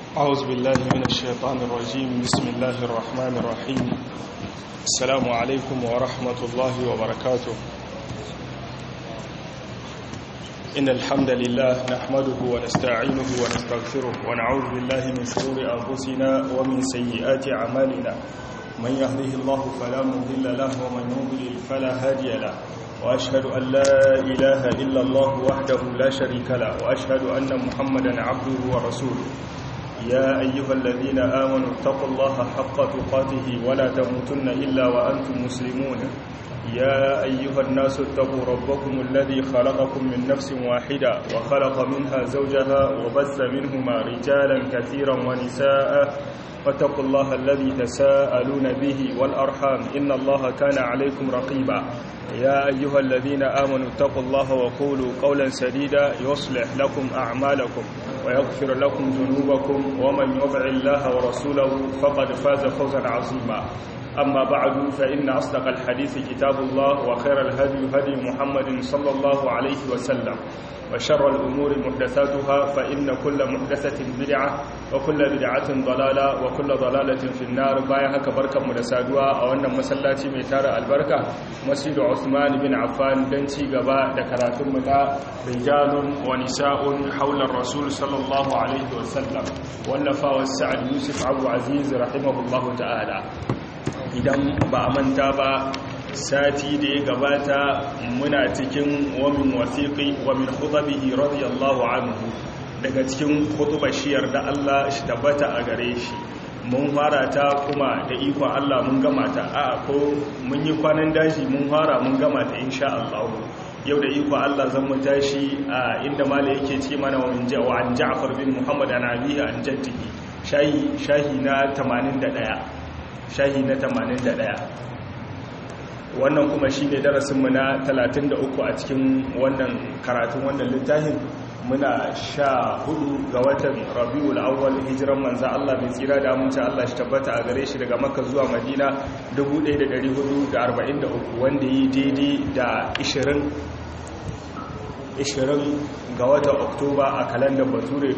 أعوذ بالله من الشيطان الرجيم بسم الله الرحمن الرحيم السلام عليكم ورحمة الله وبركاته إن الحمد لله نحمده ونستعينه ونستغفره ونعوذ بالله من شرور أنفسنا ومن سيئات أعمالنا من يهده الله فلا مضل له ومن يضلل فلا هادي له وأشهد أن لا إله إلا الله وحده لا شريك له وأشهد أن محمدا عبده ورسوله يا أيها الذين آمنوا اتقوا الله حق تقاته ولا تموتن إلا وأنتم مسلمون يا أيها الناس اتقوا ربكم الذي خلقكم من نفس واحدة وخلق منها زوجها وبث منهما رجالا كثيرا ونساء واتقوا الله الذي تساءلون به والأرحام إن الله كان عليكم رقيبا يا أيها الذين آمنوا اتقوا الله وقولوا قولا سديدا يصلح لكم أعمالكم ويغفر لكم ذنوبكم ومن يطع الله ورسوله فقد فاز فوزا عظيما أما بعد فإن أصدق الحديث كتاب الله وخير الهدي هدي محمد صلى الله عليه وسلم وشر الأمور محدثاتها فإن كل محدثة بدعة وكل بدعة ضلالة وكل ضلالة في النار بايا هكا بركة مدسادوا أو أن مسلاتي ميتار البركة مسجد عثمان بن عفان دنتي قباء دكرات متى رجال ونساء حول الرسول صلى الله عليه وسلم والنفا والسعد يوسف عبد عزيز رحمه الله تعالى idan ba a manta ba sati da ya gabata muna cikin wamin wasiƙi wamin khutabihi radiyallahu anhu daga cikin khutubar shiyar da Allah shi tabbata a gare shi mun fara ta kuma da ikon Allah mun gama ta a ko mun yi kwanan daji mun fara mun gama ta insha Allah yau da ikon Allah zan mu tashi a inda mala yake ce mana wa an Ja'far bin Muhammad an abihi an jaddihi shahi shahi na 81 shahi na 81 wannan kuma shi ne darasinmu na 33 a cikin wannan karatun wannan littafin muna sha hudu ga watan rabiul awwal hijiran manza Allah mai tsira da amince Allah shi tabbata a gare shi daga makka zuwa madina 1443 wanda yi daidai da 20 20 ga watan oktoba a kalandar bature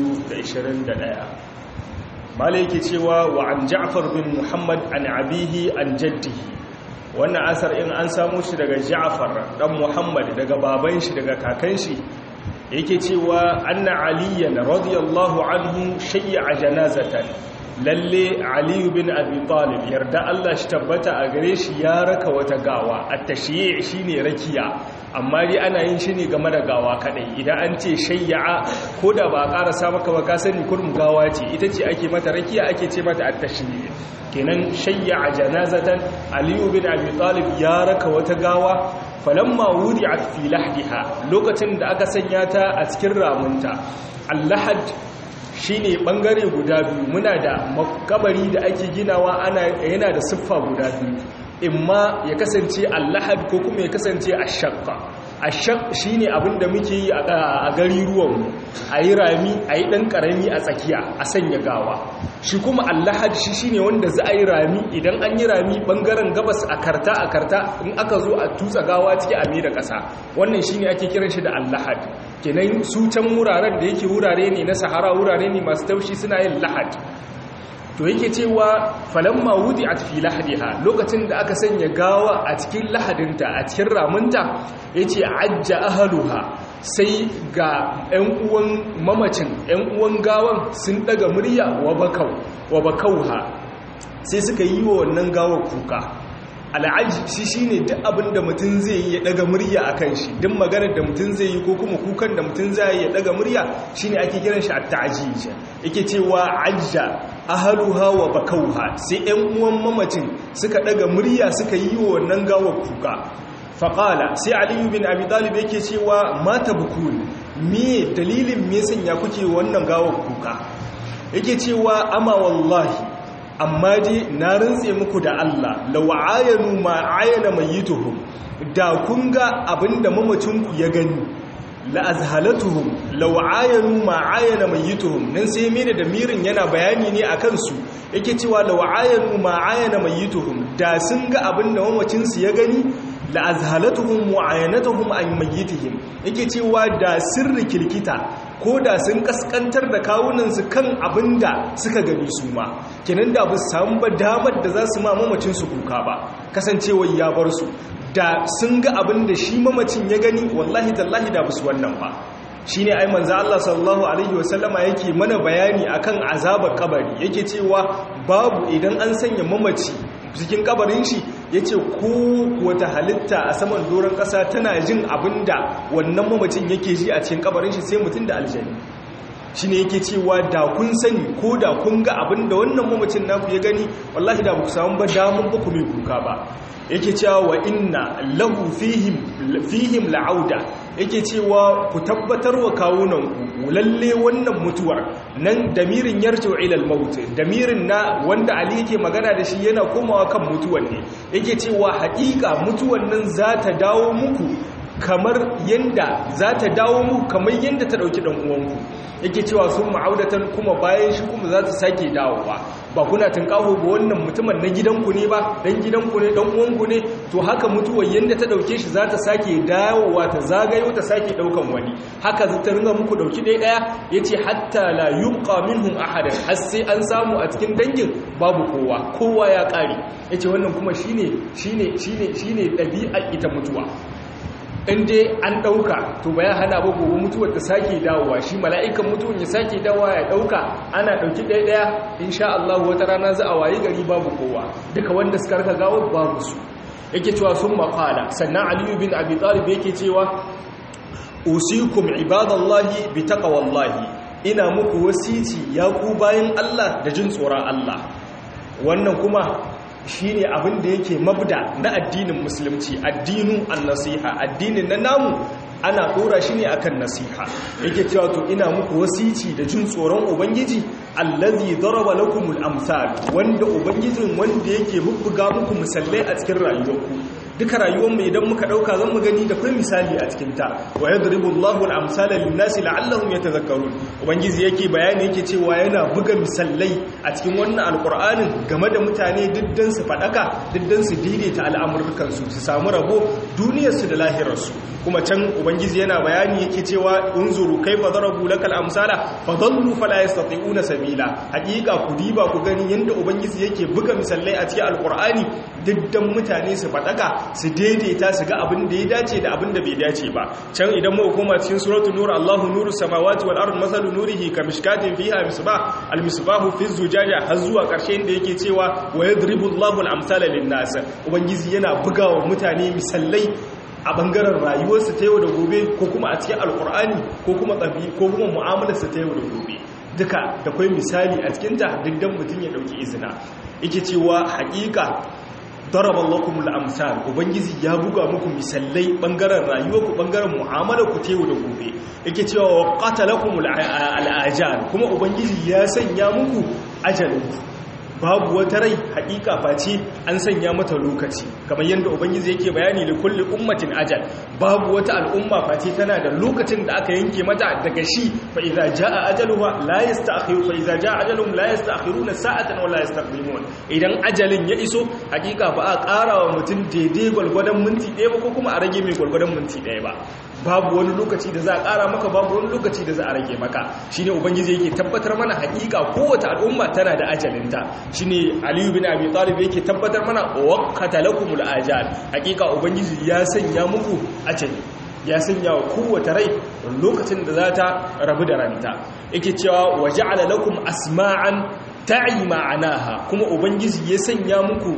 2021 malai yake cewa wa an ja'far bin muhammad an abihi an jaddihi wannan asar in an samu shi daga ja'far dan muhammad daga baban shi daga kakan shi yake cewa anna aliyan radiyallahu anhu shay'a janazatan lalle ali bin abi talib yarda Allah shi tabbata a gare shi ya raka wata gawa at-tashyi' shine rakiya amma dai ana yin shi ne game da gawa kadai idan an ce shayya'a ko da ba karasa maka ba ka sani kurum gawa ce ita ce ake mata rakiya ake ce mata at-tashyi' kenan shayya'a janazatan aliyu bin abi talib ya raka wata gawa falamma wudi'at fi lahdiha lokacin da aka sanya ta a cikin ramunta allahad shine bangare guda biyu muna da makabari da ake ginawa ana yana da siffa guda biyu imma ya kasance allahad ko kuma ya kasance ashaqqa ashaq shine abinda muke yi a gari ruwanmu a yi rami a yi ɗan ƙarami a tsakiya a sanya gawa shi kuma allahad shi shine wanda za a yi rami idan an yi rami ɓangaren gabas a karta a karta in aka zo a tutsa gawa ciki a da ƙasa wannan shine ake kiran shi da allahad kenan su can wuraren da yake wurare ne na sahara wurare ne masu taushi suna yin lahad to yake cewa falamma wudi'at fi lahdiha lokacin da aka sanya gawa a cikin lahadinta a cikin ramunta yace ajja ahluha sai ga 'yan uwan mamacin 'yan uwan gawan sun daga murya wa bakau wa bakauha sai suka yi wa wannan gawar kuka al'aji shi shine duk abin da mutum zai yi ya daga murya a kan shi duk maganar da mutum zai yi ko kuma kukan da mutum zai yi ya daga murya shine ake kiran shi at-ta'jij yake cewa ajja ahluha wa bakauha sai 'yan uwan mamacin suka daga murya suka yi wa wannan gawar kuka faƙala sai aliyu bin abi talib yake cewa mata bukun me dalilin me sanya kuke wannan gawar kuka yake cewa ama wallahi amma dai na rantse muku da Allah lawa'ayanu ma ayana mayyituhum da kun ga abinda mamacinku ya gani la'azhalatuhum lawa'ayanu ma ayana mayyituhum nan sai mene da mirin yana bayani ne akan su yake cewa lawa'ayanu ma ayana mayyituhum da sun ga abinda mamacinsu ya gani la azhalatuhum mu'ayanatuhum an mayyitihim yake cewa da sirri kilkita ko da sun kaskantar da kawunansu kan abinda suka gani su ma kenan da bu samu ba damar da za su ma mamacin su kuka ba kasancewar ya bar su da sun ga abinda shi mamacin ya gani wallahi tallahi da su wannan ba shi ne ai manzo Allah sallallahu alaihi wasallama yake mana bayani akan azabar kabari yake cewa babu idan an sanya mamaci cikin kabarin shi yace ko wata halitta a saman doron kasa tana jin abinda wannan mamacin yake ji a cikin kabarin shi sai mutum da aljani shine yake cewa da kun sani ko da kun ga abinda wannan mamacin naku ya gani wallahi da ba ku samu ba damun ba ku mai kuka ba yake cewa wa inna lahu fihim fihim la'auda yake cewa ku tabbatar wa kawunan ku lalle wannan mutuwar nan damirin yarju ila al-maut damirin na wanda ali yake magana da shi yana komawa kan mutuwar ne yake cewa haƙiƙa mutuwar nan za ta dawo muku kamar yanda za ta dawo muku kamar yanda ta dauki dan uwanku yake cewa sun ma'audatan kuma bayan shi kuma za ta sake dawowa ba kuna tunkaho ba wannan mutumin na gidanku ne ba dan gidanku ne dan uwanku ne to haka mutuwar yanda ta dauke shi za ta sake dawowa ta zagayo ta sake daukan wani haka za ta ringa muku dauki ɗaya ɗaya yace hatta la yubqa minhum ahadan har sai an samu a cikin dangin babu kowa kowa ya kare yace wannan kuma shine shine shine shine ɗabi'ar ita mutuwa in dai an ɗauka to ba ya hana ba gobe mutuwar ta sake dawowa shi mala'ikan mutuwar ya sake dawowa ya ɗauka ana ɗauki ɗaya-ɗaya insha Allah wata rana za a wayi gari babu kowa duka wanda suka raka gawar babu su yake cewa sun maƙala sannan aliyu bin abi talib yake cewa usikum ibadallahi bi taqwallahi ina muku wasici ya ku bayan Allah da jin tsoron Allah wannan kuma shi ne abin da yake mabda na addinin musulunci addinin annasiha addinin na namu ana dora shi ne akan nasiha yake cewa to ina muku wasici da jin tsoron ubangiji allazi daraba lakumul amsal wanda ubangijin wanda yake bubbuga muku misallai a cikin rayuwarku duka rayuwar mu idan muka dauka zan mu gani da kai misali a cikin ta wa yadribu Allahu al-amsala lin-nasi la'allahum yatadhakkarun ubangiji yake bayani yake cewa yana buga misallai a cikin wannan alqur'anin game da mutane diddan su fadaka diddan su daidaita al'amuran su su samu rabo duniyar su da lahirar su kuma can ubangiji yana bayani yake cewa unzuru kaifa darabu lakal amsala fadallu fala yastati'una sabila hakika ku diba ku gani yanda ubangiji yake buga misallai a cikin alqur'ani diddan mutane su fadaka su daidaita su ga abin da ya dace da abin da bai dace ba can idan mu koma cikin suratul nur Allahu nuru samawati wal ardi masalu nurihi kamishkatin fiha misbah al misbahu fi zujaja har zuwa karshe inda yake cewa wa yadribu Allahu al amsala lin nas ubangiji yana bugawa mutane misallai a bangaren rayuwarsu ta yau da gobe ko kuma a cikin alkur'ani ko kuma tsabi ko kuma mu'amalarsa ta yau da gobe duka da kwai misali a cikinta duk dan mutum ya dauki izina yake cewa haƙiƙa daraban lakumul amsal ubangiji ya buga muku misallai bangaren rayuwarku bangaren mu'amalar ku tewu da gobe yake cewa wa qatalakumul al'ajal kuma ubangiji ya sanya muku ajalinku babu wata rai hakika face an sanya mata lokaci kamar yadda ubangiji yake bayani da kulli ummatin ajal babu wata al'umma face tana da lokacin da aka yanke mata daga shi fa idza jaa ajaluha la yasta'khiru fa idza jaa ajaluhum la yasta'khiruna sa'atan wa la yastaqdimun idan ajalin ya iso hakika ba a ƙara wa mutum daidai gwalgwadon minti ɗaya ba ko kuma a rage mai gwalgwadon minti ɗaya ba babu wani lokaci da za a ƙara maka babu wani lokaci da za a rage maka shine ubangiji yake tabbatar mana hakika kowace al'umma tana da ajalinta shine aliyu bin abi talib yake tabbatar mana waqata lakumul ajal hakika ubangiji ya sanya muku ajali ya sanya wa kowace rai lokacin da za ta rabu da ranta yake cewa waja'ala lakum asma'an ta'i ma'anaha kuma ubangiji ya sanya muku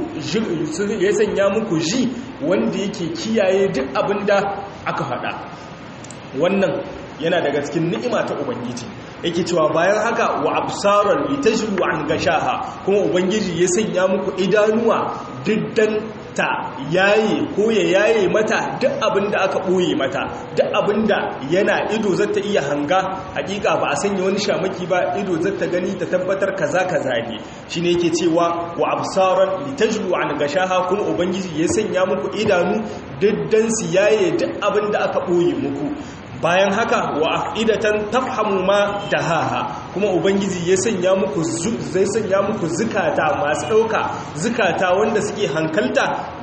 ya sanya muku ji wanda yake kiyaye duk abinda aka faɗa wannan yana daga cikin ni'ima ta ubangiji yake cewa bayan haka wa absaran litajru an gashaha kuma ubangiji ya sanya muku idanuwa diddan ta yaye ko ya yaye mata duk abin da aka ɓoye mata duk abin da yana ido zata iya hanga hakika ba a sanya wani shamaki ba ido zata gani ta tabbatar kaza kaza ne shine yake cewa wa absaran litajru an gashaha kuma ubangiji ya sanya muku idanu diddan su yaye duk abin da aka ɓoye muku bayan haka wa aqidatan tafhamu ma dahaha kuma ubangiji ya sanya muku zai sanya muku zukata masu dauka zukata wanda suke hankalta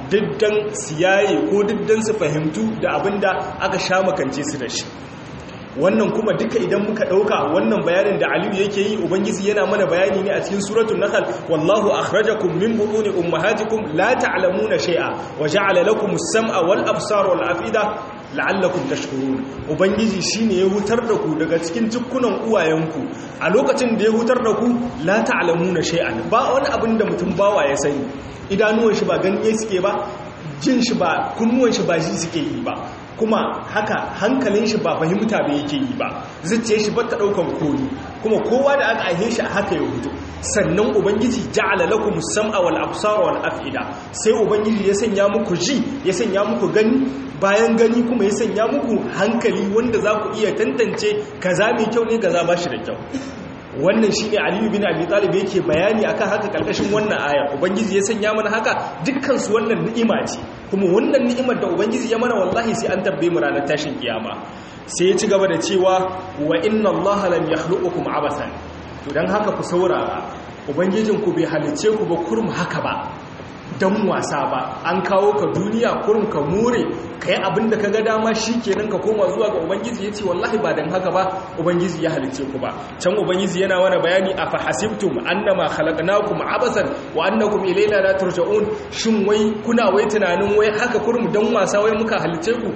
diddan siyaye ko diddan su fahimtu da abinda aka sha makance su da shi wannan kuma duka idan muka dauka wannan bayanin da Aliyu yake yi ubangiji yana mana bayani ne a cikin suratul nahl wallahu akhrajakum min butuni ummahatikum la ta'lamuna shay'a wa ja'ala lakum as-sam'a wal absara wal afida la'allakum tashkurun ubangiji shine ya hutar da ku daga cikin cikkunan uwayenku a lokacin da ya hutar da ku la ta'lamuna shay'an ba wani abin da mutum bawa ya sani idanuwan shi ba ganye suke ba jin shi ba kunnuwan shi ba shi suke yi ba kuma haka hankalin shi ba fahimta ba yake yi ba zuciyar shi ba ta daukan koyi kuma kowa da aka aihe shi a haka ya hutu sannan ubangiji ja'ala lakum sam'a wal absara wal af'ida sai ubangiji ya sanya muku ji ya sanya muku gani bayan gani kuma ya sanya muku hankali wanda za ku iya tantance kaza mai kyau ne kaza ba shi da kyau wannan shine aliyu bin abi talib yake bayani akan haka kalkashin wannan aya ubangiji ya sanya mana haka dukkan su wannan ni'ima ce kuma wannan ni'imar da ubangiji ya mana wallahi sai an tabbe mu ranar tashin kiyama sai ya ci gaba da cewa wa inna allaha lam yakhluqukum abasan to dan haka ku saurara ubangijinku bai halice ku ba kurum haka ba dan wasa ba an kawo ka duniya kurum ka more ka yi abin da ka ga dama shi kenan ka koma zuwa ga ubangiji ya ce wallahi ba don haka ba ubangiji ya halice ku ba can ubangiji yana wani bayani a fahasibtum annama khalaqnakum abasan wa annakum ilayna la turja'un shin wai kuna wai tunanin wai haka kurum dan wasa wai muka halice ku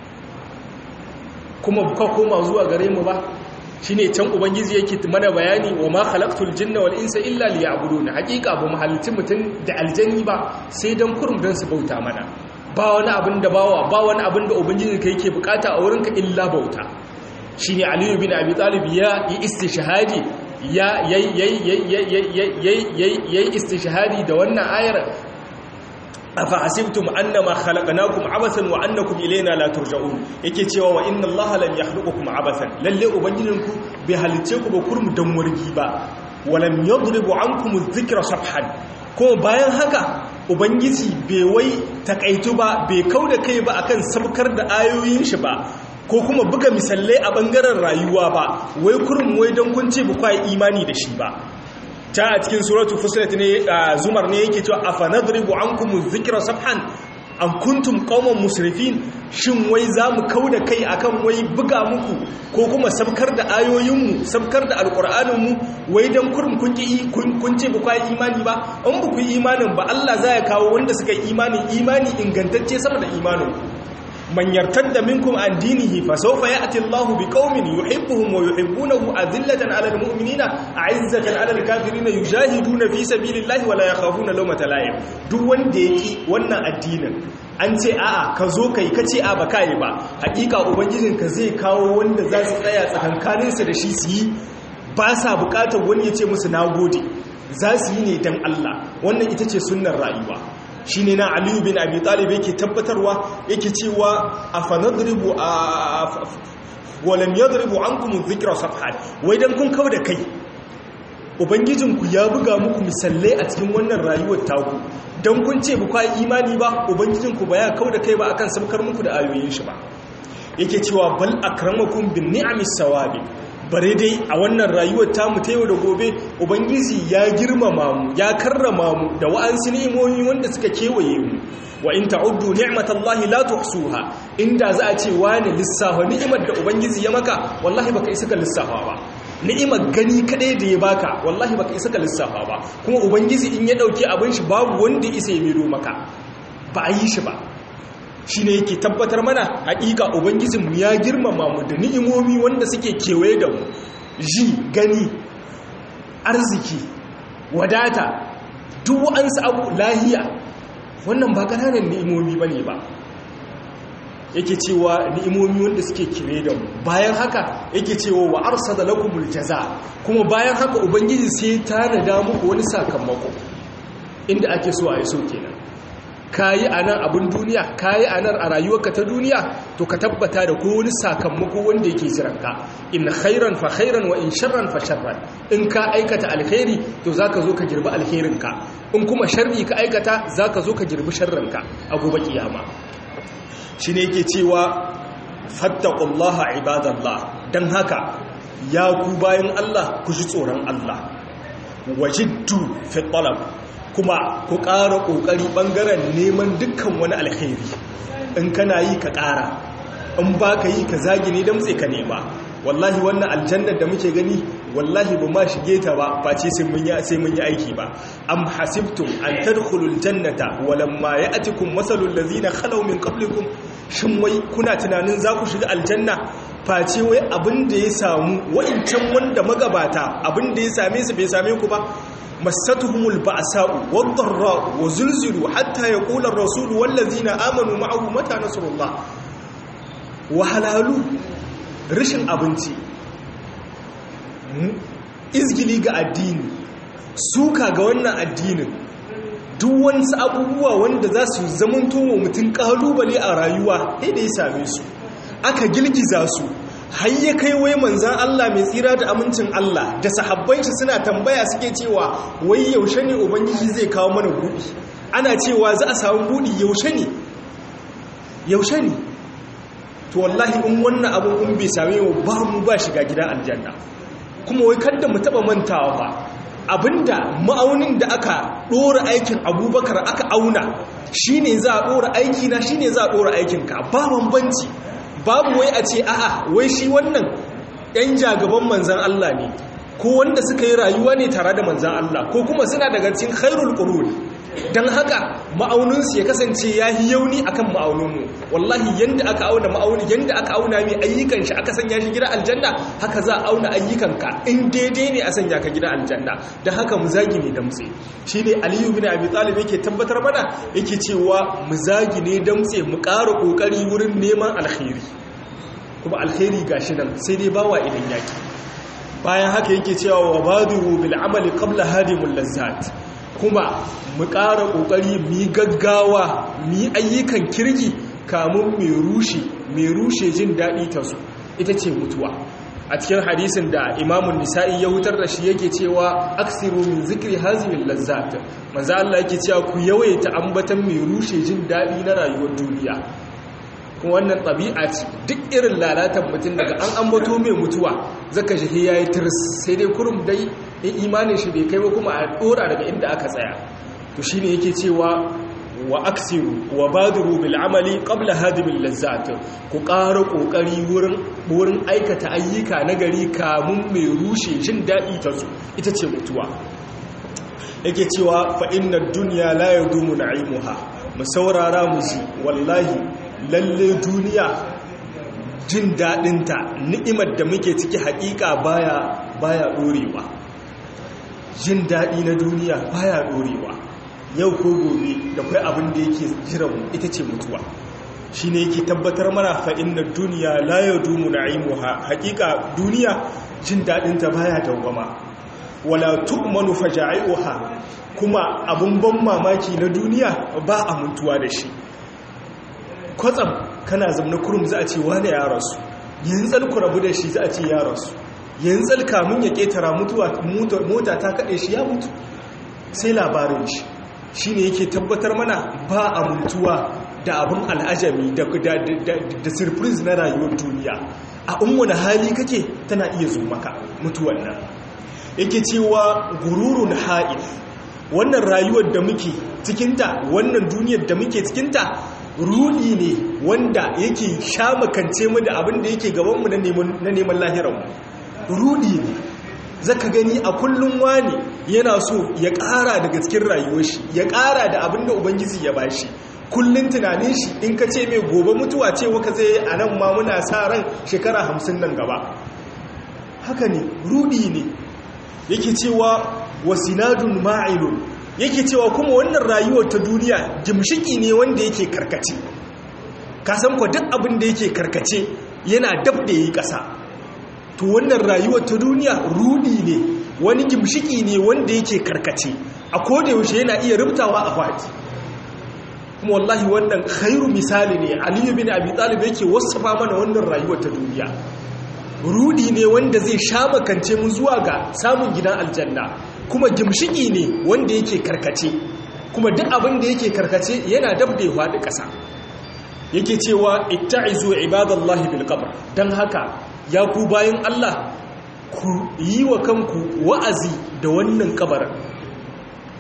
kuma ka koma zuwa gare mu ba shine can ubangiji yake mana bayani wa ma khalaqtul jinna wal insa illa liya'budun haqiqa ba muhallicin mutun da aljanni ba sai dan kurum dan su bauta mana ba wani abin da bawa ba wani abin da ubangiji kai yake bukata a wurinka illa bauta shine aliyu bin abi talib ya yi istishhadi ya yayi istishhadi da wannan ayar afa hasibtum annama khalaqnakum abasan wa annakum ilayna la turja'un yake cewa wa inna allaha lam yakhluqukum abasan lalle ubangijinku bai halice ku ba kurmu dan wargi ba walam yadribu ankum adh-dhikra safhan ko bayan haka ubangiji bai wai takaitu ba bai kauda kai ba akan sabkar da ayoyin shi ba ko kuma buga misalai a bangaren rayuwa ba wai kurmu wai dan kun ce ba kai imani da shi ba ta a cikin suratu fusilat ne zumar ne yake cewa afanadribu ankum dhikra sabhan an kuntum qauman musrifin shin wai zamu kauda kai akan wai buga muku ko kuma sabkar da ayoyinmu sabkar da alqur'aninmu wai dan kurum kun ki kun ce ba kai imani ba in ba ku imanin ba Allah za ya kawo wanda suka yi imani imani ingantacce sama da imanin man yartadda minkum an dinihi fa sawfa ya'ti Allahu biqaumin yuhibbuhum wa yuhibbunahu adillatan 'alal mu'minina 'izzatan 'alal kafirina yujahiduna fi sabilillahi wa la yakhafuna lawmata la'im duk wanda yaki wannan addinin an ce a'a ka zo kai ka ce a ba kai ba hakika ubangijinka zai kawo wanda za su tsaya tsakankaninsu da shi su yi ba sa bukatar wani ya ce musu nagode za su yi ne dan Allah wannan ita ce sunnar rayuwa shi ne na aliyu bin abi talib yake tabbatarwa yake cewa a fanadribu a walam yadribu ankum dhikra safhan wai dan kun kawo da kai ubangijinku ya buga muku misalai a cikin wannan rayuwar taku dan kun ce ba imani ba ubangijinku ba ya kawo da kai ba akan sabkar muku da ayoyin shi ba yake cewa bal akramakum bin ni'amis sawabi bare dai a wannan rayuwar tamu ta yau da gobe ubangiji ya girmama mu ya karrama mu da wa'ansu ni'imomi wanda suka kewaye mu wa in ta'uddu ni'matallahi la tuhsuha inda za a ce wani lissafa ni'imar da ubangiji ya maka wallahi baka isa ka lissafa ba ni'imar gani kadai da ya baka wallahi baka isa ka lissafa ba kuma ubangiji in ya dauki abin shi babu wanda isa ya miro maka ba a yi shi ba shi ne yake tabbatar mana haƙiƙa ubangijinmu ya girmama mu da ni'imomi wanda suke kewaye da mu ji gani arziki wadata duk wa'ansu abu lahiya wannan ba ƙananan ni'imomi ba ne ba yake cewa ni'imomi wanda suke kewaye da mu bayan haka yake cewa wa arsa da lakumul jaza kuma bayan haka ubangiji sai ta nada muku wani sakamako inda ake so a yi so kenan kayi a nan abin duniya kayi a nan a rayuwarka ta duniya to ka tabbata da ko wani sakamako wanda yake jiranka in khairan fa khairan wa in sharran fa sharran in ka aikata alkhairi to zaka zo ka girbi alkhairinka in kuma sharri ka aikata zaka zo ka girbi sharrinka a gobe kiyama shine yake cewa fattaqullaha ibadallah dan haka ya ku bayan Allah ku ji tsoron Allah wajiddu fi talab kuma ku ƙara ƙoƙari ɓangaren neman dukkan wani alkhairi in kana yi ka ƙara in ba ka yi ka zagi ne damtse ka nema wallahi wannan aljannar da muke gani wallahi ba ma shige ta ba face sai mun yi sai mun yi aiki ba am hasibtum an tadkhulul jannata walamma ya'tikum masalul ladzina khalaw min qablikum shin wai kuna tunanin za ku shiga aljanna face wai abin da ya samu wa'incan wanda magabata abin da ya same su bai same ku ba masatuhumul ba'sa'u wad-dharra'u wa zulzilu hatta yaqula ar-rasulu wal ladzina amanu ma'ahu mata nasrullah wahalalu rashin abinci izgili ga addini suka ga wannan addinin duk wasu abubuwa wanda za su zamanto wa mutum kalubale a rayuwa da ya same su aka girgiza su har ya kai wai manzan Allah mai tsira da amincin Allah da sahabban shi suna tambaya suke cewa wai yaushe ne ubangiji zai kawo mana buɗi ana cewa za a samu buɗi yaushe ne yaushe ne to wallahi in wannan abin in bai same mu ba mu ba shiga gidan aljanna kuma wai kada mu taba mantawa ba abinda ma'aunin da aka dora aikin abubakar aka auna shine za a dora aiki na shine za a dora aikin ka ba bambanci babu wai a ce a'a wai shi wannan yan jagaban manzan Allah ne ko wanda suka yi rayuwa ne tare da manzan Allah ko kuma suna daga cikin khairul qurun don haka ma'auninsu ya kasance ya yi yauni akan ma'auninmu wallahi yadda aka auna ma'auni yadda aka auna mai ayyukan shi aka sanya shi gida aljanna haka za a auna ayyukanka in daidai ne a sanya ka gida aljanna don haka mu zagi ne damtse shi ne aliyu bin abi talib yake tabbatar mana yake cewa mu zagi ne damtse mu ƙara ƙoƙari wurin neman alkhairi kuma alkhairi gashi nan sai dai bawa idan yaki bayan haka yake cewa wa badiru bil amali qabla hadimul lazzat kuma mu ƙara ƙoƙari mu gaggawa mu ayyukan kirki kamun mai rushe mai rushe jin daɗi ta su ita ce mutuwa a cikin hadisin da imamun nisa'i ya hutar da shi yake cewa aksiru min zikri hazimin lazzat manzo Allah yake cewa ku yawaita ambatan mai rushe jin daɗi na rayuwar duniya kuma wannan ɗabi'a ce duk irin lalatan mutum daga an ambato mai mutuwa zaka shi ya yi tirs sai dai kurum dai in imanin shi bai kai ba kuma a ɗora daga inda aka tsaya to shi ne yake cewa wa aksiru wa badiru bil amali qabla hadimin lazzat ku ƙara ƙoƙari wurin aikata ayyuka na gari kamun mai rushe jin daɗi ta su ita ce mutuwa yake cewa fa inna dunya la yadumu na'imuha mu saurara mu ji wallahi lalle duniya jin daɗinta ni'imar da muke ciki haƙiƙa baya baya ɗorewa jin daɗi na duniya baya ɗorewa yau ko gobe da kai abin da yake jiran ita ce mutuwa shi ne yake tabbatar mana fa'in na duniya la ya dumu na aimuha haƙiƙa duniya jin daɗinta baya dawwama wala tu'manu faja'i'uha kuma abun ban mamaki na duniya ba a mutuwa da shi kwatsam kana zamna kurum za a ce wane ya rasu yanzu ku rabu da shi za a ce ya rasu yanzu kamun ya ketara mutuwa mota ta kaɗe shi ya mutu sai labarin shi shi ne yake tabbatar mana ba a mutuwa da abin al'ajami da surprise na rayuwar duniya a wani hali kake tana iya zo maka mutuwan nan yake cewa gururun ha'il wannan rayuwar da muke cikinta wannan duniyar da muke cikinta rudi ne wanda yake sha makance mu da abin da yake gabanmu na neman lahiranmu rudi ne zaka gani a kullum wani yana so ya ƙara daga cikin rayuwar shi ya ƙara da abin da ubangiji ya bashi kullum tunanin shi in ka ce mai gobe mutuwa ce waka zai a nan ma muna sa ran shekara hamsin nan gaba haka ne rudi ne yake cewa wasinadun ma'ilun yake cewa kuma wannan rayuwar ta duniya gimshiki ne wanda yake karkace kasan kwa duk abin da yake karkace yana dab da yi ƙasa to wannan rayuwar ta duniya rudi ne wani gimshiki ne wanda yake karkace a koda yaushe yana iya rubtawa a fati kuma wallahi wannan khairu misali ne aliyu bin abi talib yake wasafa mana wannan rayuwar ta duniya rudi ne wanda zai sha makance mu zuwa ga samun gidan aljanna kuma gimshiki ne wanda yake karkace kuma duk abin da yake karkace yana dab da ya faɗi ƙasa yake cewa itta'izu ibadallahi bil qabr dan haka ya ku bayan Allah ku yi wa kanku wa'azi da wannan kabarin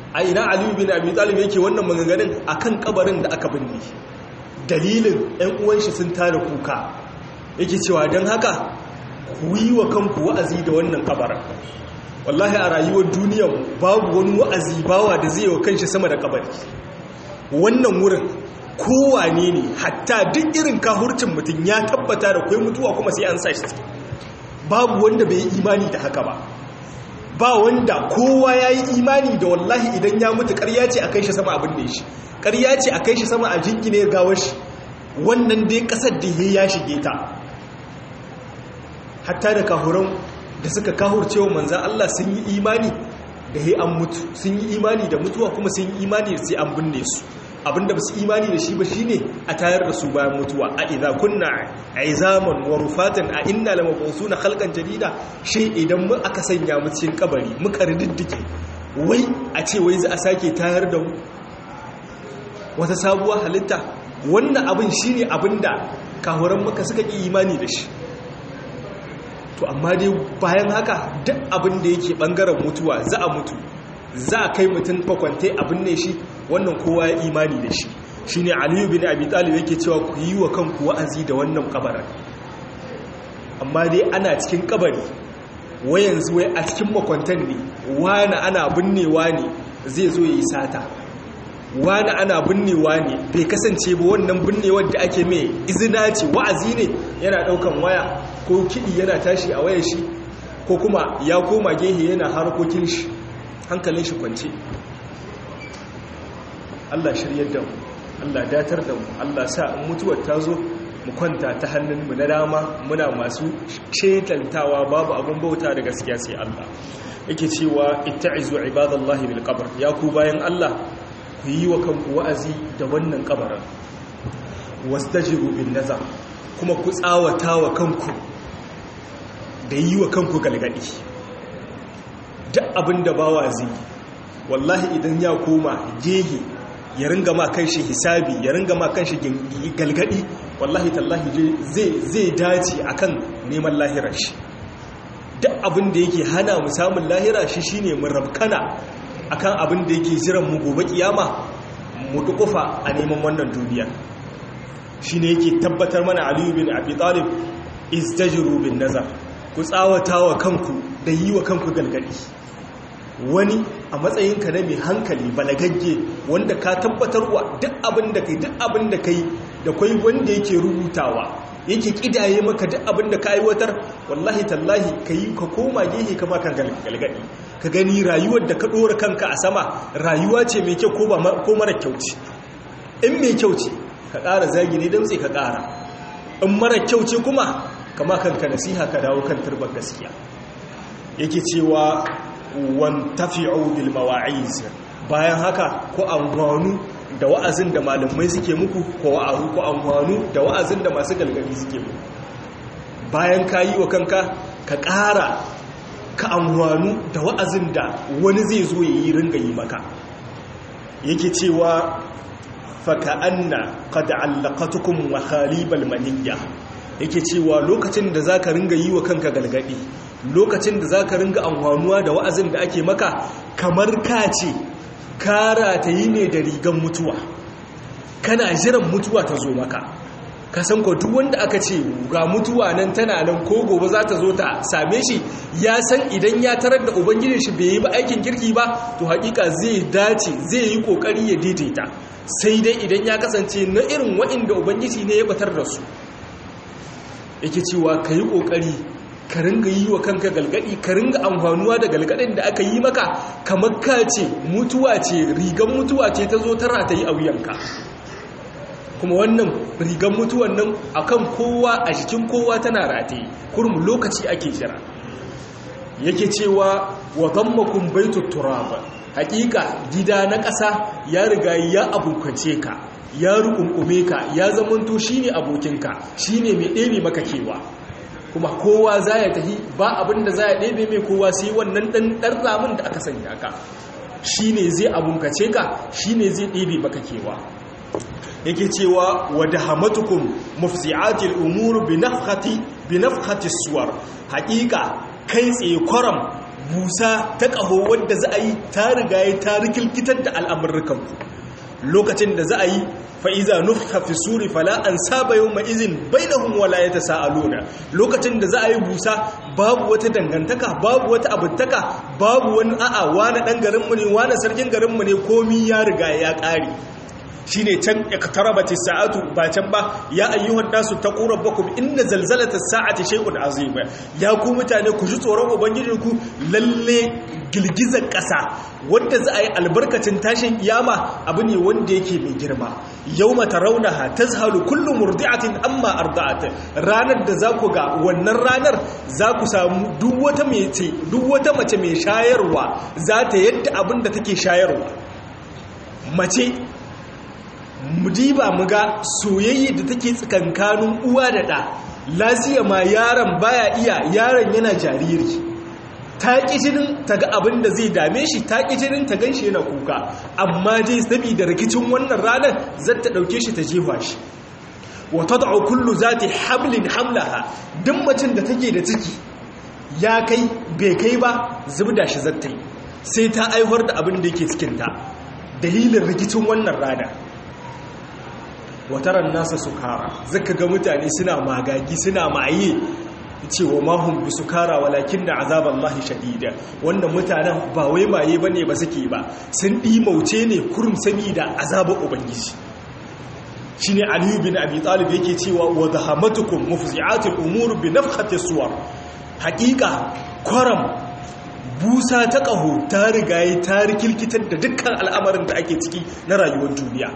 a ina aliyu bin abi talib yake wannan maganganun akan kabarin da aka binne dalilin ɗan uwan shi sun tara kuka yake cewa don haka ku yi wa kanku wa'azi da wannan kabarin wallahi a rayuwar duniyar babu wani wa'azi bawa da zai wa kanshi sama da kabari wannan wurin kowane ne hatta duk irin kahurcin mutum ya tabbata da kwai mutuwa kuma sai an sa shi babu wanda bai yi imani da haka ba ba wanda kowa ya yi imani da wallahi idan ya mutu karya ce a kai shi sama abin da shi karya ce a kai shi sama a jingine gawar shi wannan dai kasar da ya shige ta hatta da kahuran da suka kahurce wa manzan Allah sun yi imani da ya an mutu sun yi imani da mutuwa kuma sun yi imani da sai an binne su abinda ba su imani da shi ba shine a tayar da su bayan mutuwa a idza kunna aizaman wa rufatan a inna lamabusuna khalqan jadida shi idan mu aka sanya mu cikin kabari muka rididdike wai a ce wai za a sake tayar da mu wata sabuwar halitta wannan abin shine abinda kahuran maka suka yi imani da shi to amma dai bayan haka duk abin da yake bangaren mutuwa za a mutu za a kai mutum fakwantai abin ne shi wannan kowa ya imani da shi shi ne aliyu bin abi talib yake cewa ku yi wa kanku wa'azi da wannan kabarin amma dai ana cikin kabari wai yanzu wai a cikin makwantan ne wani ana binnewa ne zai zo ya yi sata wani ana binnewa ne bai kasance ba wannan binnewar da ake mai izina ce wa'azi ne yana daukan waya ko kiɗi yana tashi a wayar shi ko kuma ya koma gehe yana harkokin shi hankalin shi kwance Allah shiryar da mu Allah datar da mu Allah sa in mutuwar ta zo mu kwanta ta hannunmu na dama muna masu shetantawa babu abin bauta da gaskiya sai Allah yake cewa itta'izu ibadallahi bil qabr ya ku bayan Allah ku yi wa kanku wa'azi da wannan kabarin wastajibu bin nazar kuma ku tsawata wa kanku da yi wa kanku galgadi duk abin da bawa zai wallahi idan ya koma gehe ya ringa ma kan shi hisabi ya ringa ma kan shi galgadi wallahi tallahi zai dace akan neman lahirar shi duk abin da yake hana mu samun lahira shi shine mu rabkana akan abin da yake jiran mu gobe kiyama mu dukufa a neman wannan duniya shine yake tabbatar mana Aliyu bin Abi Talib istajiru bin nazar ku tsawatawa kanku da yi wa kanku galgadi wani a matsayinka na mai hankali balagagge wanda ka tabbatarwa duk abin da kai duk abin da kai da kwai wanda yake rubutawa yake kidaye maka duk abin da ka aiwatar wallahi tallahi ka yi ka koma gehe kama kan galgadi ka gani rayuwar da ka ɗora kanka a sama rayuwa ce mai kyau ko mara kyau ce in mai kyau ce ka ƙara zagi ne don sai ka ƙara in mara kyau ce kuma kama kanka nasiha ka dawo kan turbar gaskiya yake cewa wan tafi'u bil mawa'iz bayan haka ko amfanu da wa'azin da malamai suke muku ko wa'azu ko amfanu da wa'azin da masu galgadi suke muku bayan ka yi wa kanka ka ƙara ka amfanu da wa'azin da wani zai zo ya yi ringa yi maka yake cewa faka anna qad allaqatukum wa khalibal maniyya yake cewa lokacin da zaka ringa yi wa kanka galgadi lokacin da zaka ringa amfanuwa da wa'azin da ake maka kamar ka ce kara ta yi ne da rigan mutuwa kana jiran mutuwa ta zo maka ka san ko duk wanda aka ce ga mutuwa nan tana nan ko gobe za ta zo ta same shi ya san idan ya tarar da ubangijin shi bai yi ba aikin kirki ba to hakika zai dace zai yi kokari ya daidaita sai dai idan ya kasance na irin wa'inda ubangiji ne ya batar da su yake cewa ka yi kokari ka ringa yi wa kanka galgadi ka ringa amfanuwa da galgadin da aka yi maka kamar ka ce mutuwa ce rigan mutuwa ce ta zo tara ta yi a wuyanka kuma wannan rigan mutuwan nan akan kowa a jikin kowa tana rataye kurum lokaci ake jira yake cewa wa gammakun baitu turaba hakika gida na ƙasa ya riga ya abukace ka ya rukunkume ka ya zamanto shine abokinka shine mai ɗebe maka kewa kuma kowa za ya tafi ba abin da za ya ɗebe mai kowa sai wannan ɗan ɗan ramin da aka sanya ka shine zai abunkace ka shine zai ɗebe maka kewa yake cewa wadda hamatukum mufsi'atil umuru bi nafkhati bi nafkhati suwar haqiqa kai tsaye kwaram busa ta ƙaho wadda za a yi ta riga ya ta rikilkitar da al'amurrukan lokacin da za a yi fa'iza nufka fi suri fala an saba yau ma'izin bai da hun wala ya ta sa'aluna lokacin da za a yi busa babu wata dangantaka babu wata abintaka babu wani a'a wane ɗan garinmu ne wane sarkin garinmu ne komi ya riga ya ƙare shi ne can iktarabati sa'atu ba can ba ya ayyuhan nasu taqu rabbakum inna zalzalata sa'ati shay'un azim ya ku mutane ku ji tsoron ubangijinku lalle girgizar ƙasa wanda za a yi albarkacin tashin kiyama abu ne wanda yake mai girma yawma tarawnaha tazhalu kullu murdi'atin amma arda'at ranar da za ku ga wannan ranar za ku samu duk wata mace duk wata mace mai shayarwa za ta yadda abin da take shayarwa mace mudiba muga soyayya da take tsakankanin uwa da ɗa lasiya ma yaron baya iya yaron yana jariri ta ƙi jinin ta ga abin da zai dame shi ta ƙi jinin ta gan shi yana kuka amma dai saboda rikicin wannan ranar zai ta ɗauke shi ta jefa shi wata da kullu za ta hamlin hamlaha duk macin da take da ciki ya kai bai kai ba zubda shi zata yi sai ta aihuwar da abin da yake cikinta dalilin rikicin wannan rana wataran nasa sukara zaka ga mutane suna magagi suna maye cewa mahun bi sukara walakin da azaban mahi shadida wanda mutanen ba wai maye bane ba suke ba sun mauce ne kurum sami da azabar ubangiji shine aliyu bin abi talib yake cewa wa dhahamatukum mufzi'atul umur bi nafkhati suwar haqiqa kwaram busa ta ƙaho ta rigaye ta rikilkitar da dukkan al'amarin da ake ciki na rayuwar duniya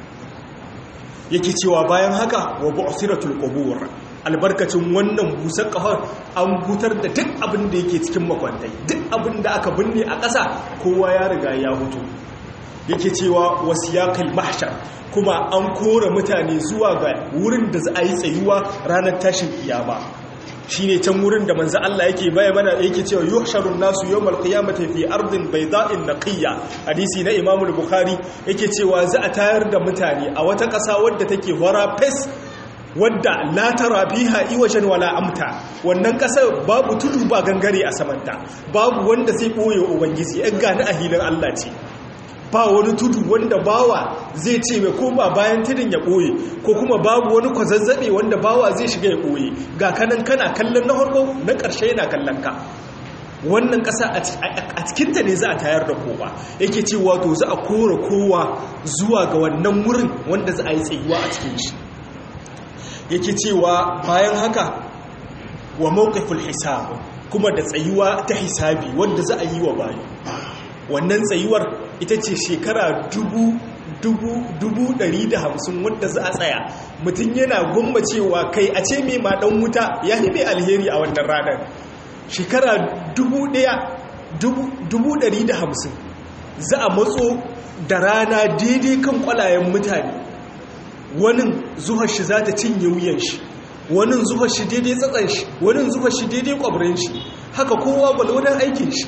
yake cewa bayan haka wa bu'siratul qubur albarkacin wannan busar ƙahon an hutar da duk abin da yake cikin makwantai duk abin da aka binne a ƙasa kowa ya riga ya hutu yake cewa wasiyaqil mahshar kuma an kora mutane zuwa ga wurin da za a yi tsayuwa ranar tashin kiyama shine can wurin da manzo Allah yake baya mana yake cewa yuhsharun nasu yawmal qiyamati fi ardin bayda'in naqiyya hadisi na Imam al-Bukhari yake cewa za a tayar da mutane a wata ƙasa wadda take wara fes wadda la tara biha iwajan wala amta wannan ƙasar babu tudu ba gangare a samanta babu wanda zai boye ubangiji yan gani a hilin Allah ce ba wani tudu wanda bawa zai ce mai koma bayan tudun ya ɓoye ko kuma babu wani kwazazzabe wanda bawa zai shiga ya ɓoye ga kanan kana kallon na harko na ƙarshe yana kallon ka wannan ƙasa a cikinta ne za a tayar da kowa yake ce wato za a kora kowa zuwa ga wannan wurin wanda za a yi tsayuwa a cikin shi yake cewa bayan haka wa mawqiful hisab kuma da tsayuwa ta hisabi wanda za a yi wa bayi wannan tsayuwar ita ce shekara dubu dubu dubu ɗari da hamsin wadda za a tsaya mutum yana gwammacewa kai a ce mai maɗan wuta ya yi mai alheri a wannan ranar shekara dubu ɗaya dubu ɗari da hamsin za a matso da rana daidai kan kwalayen mutane wani zuhar shi za ta cinye wuyan shi wani zuhar shi daidai tsatsan shi wani zuhar shi daidai kwabirin shi haka kowa gwalwadon aikin shi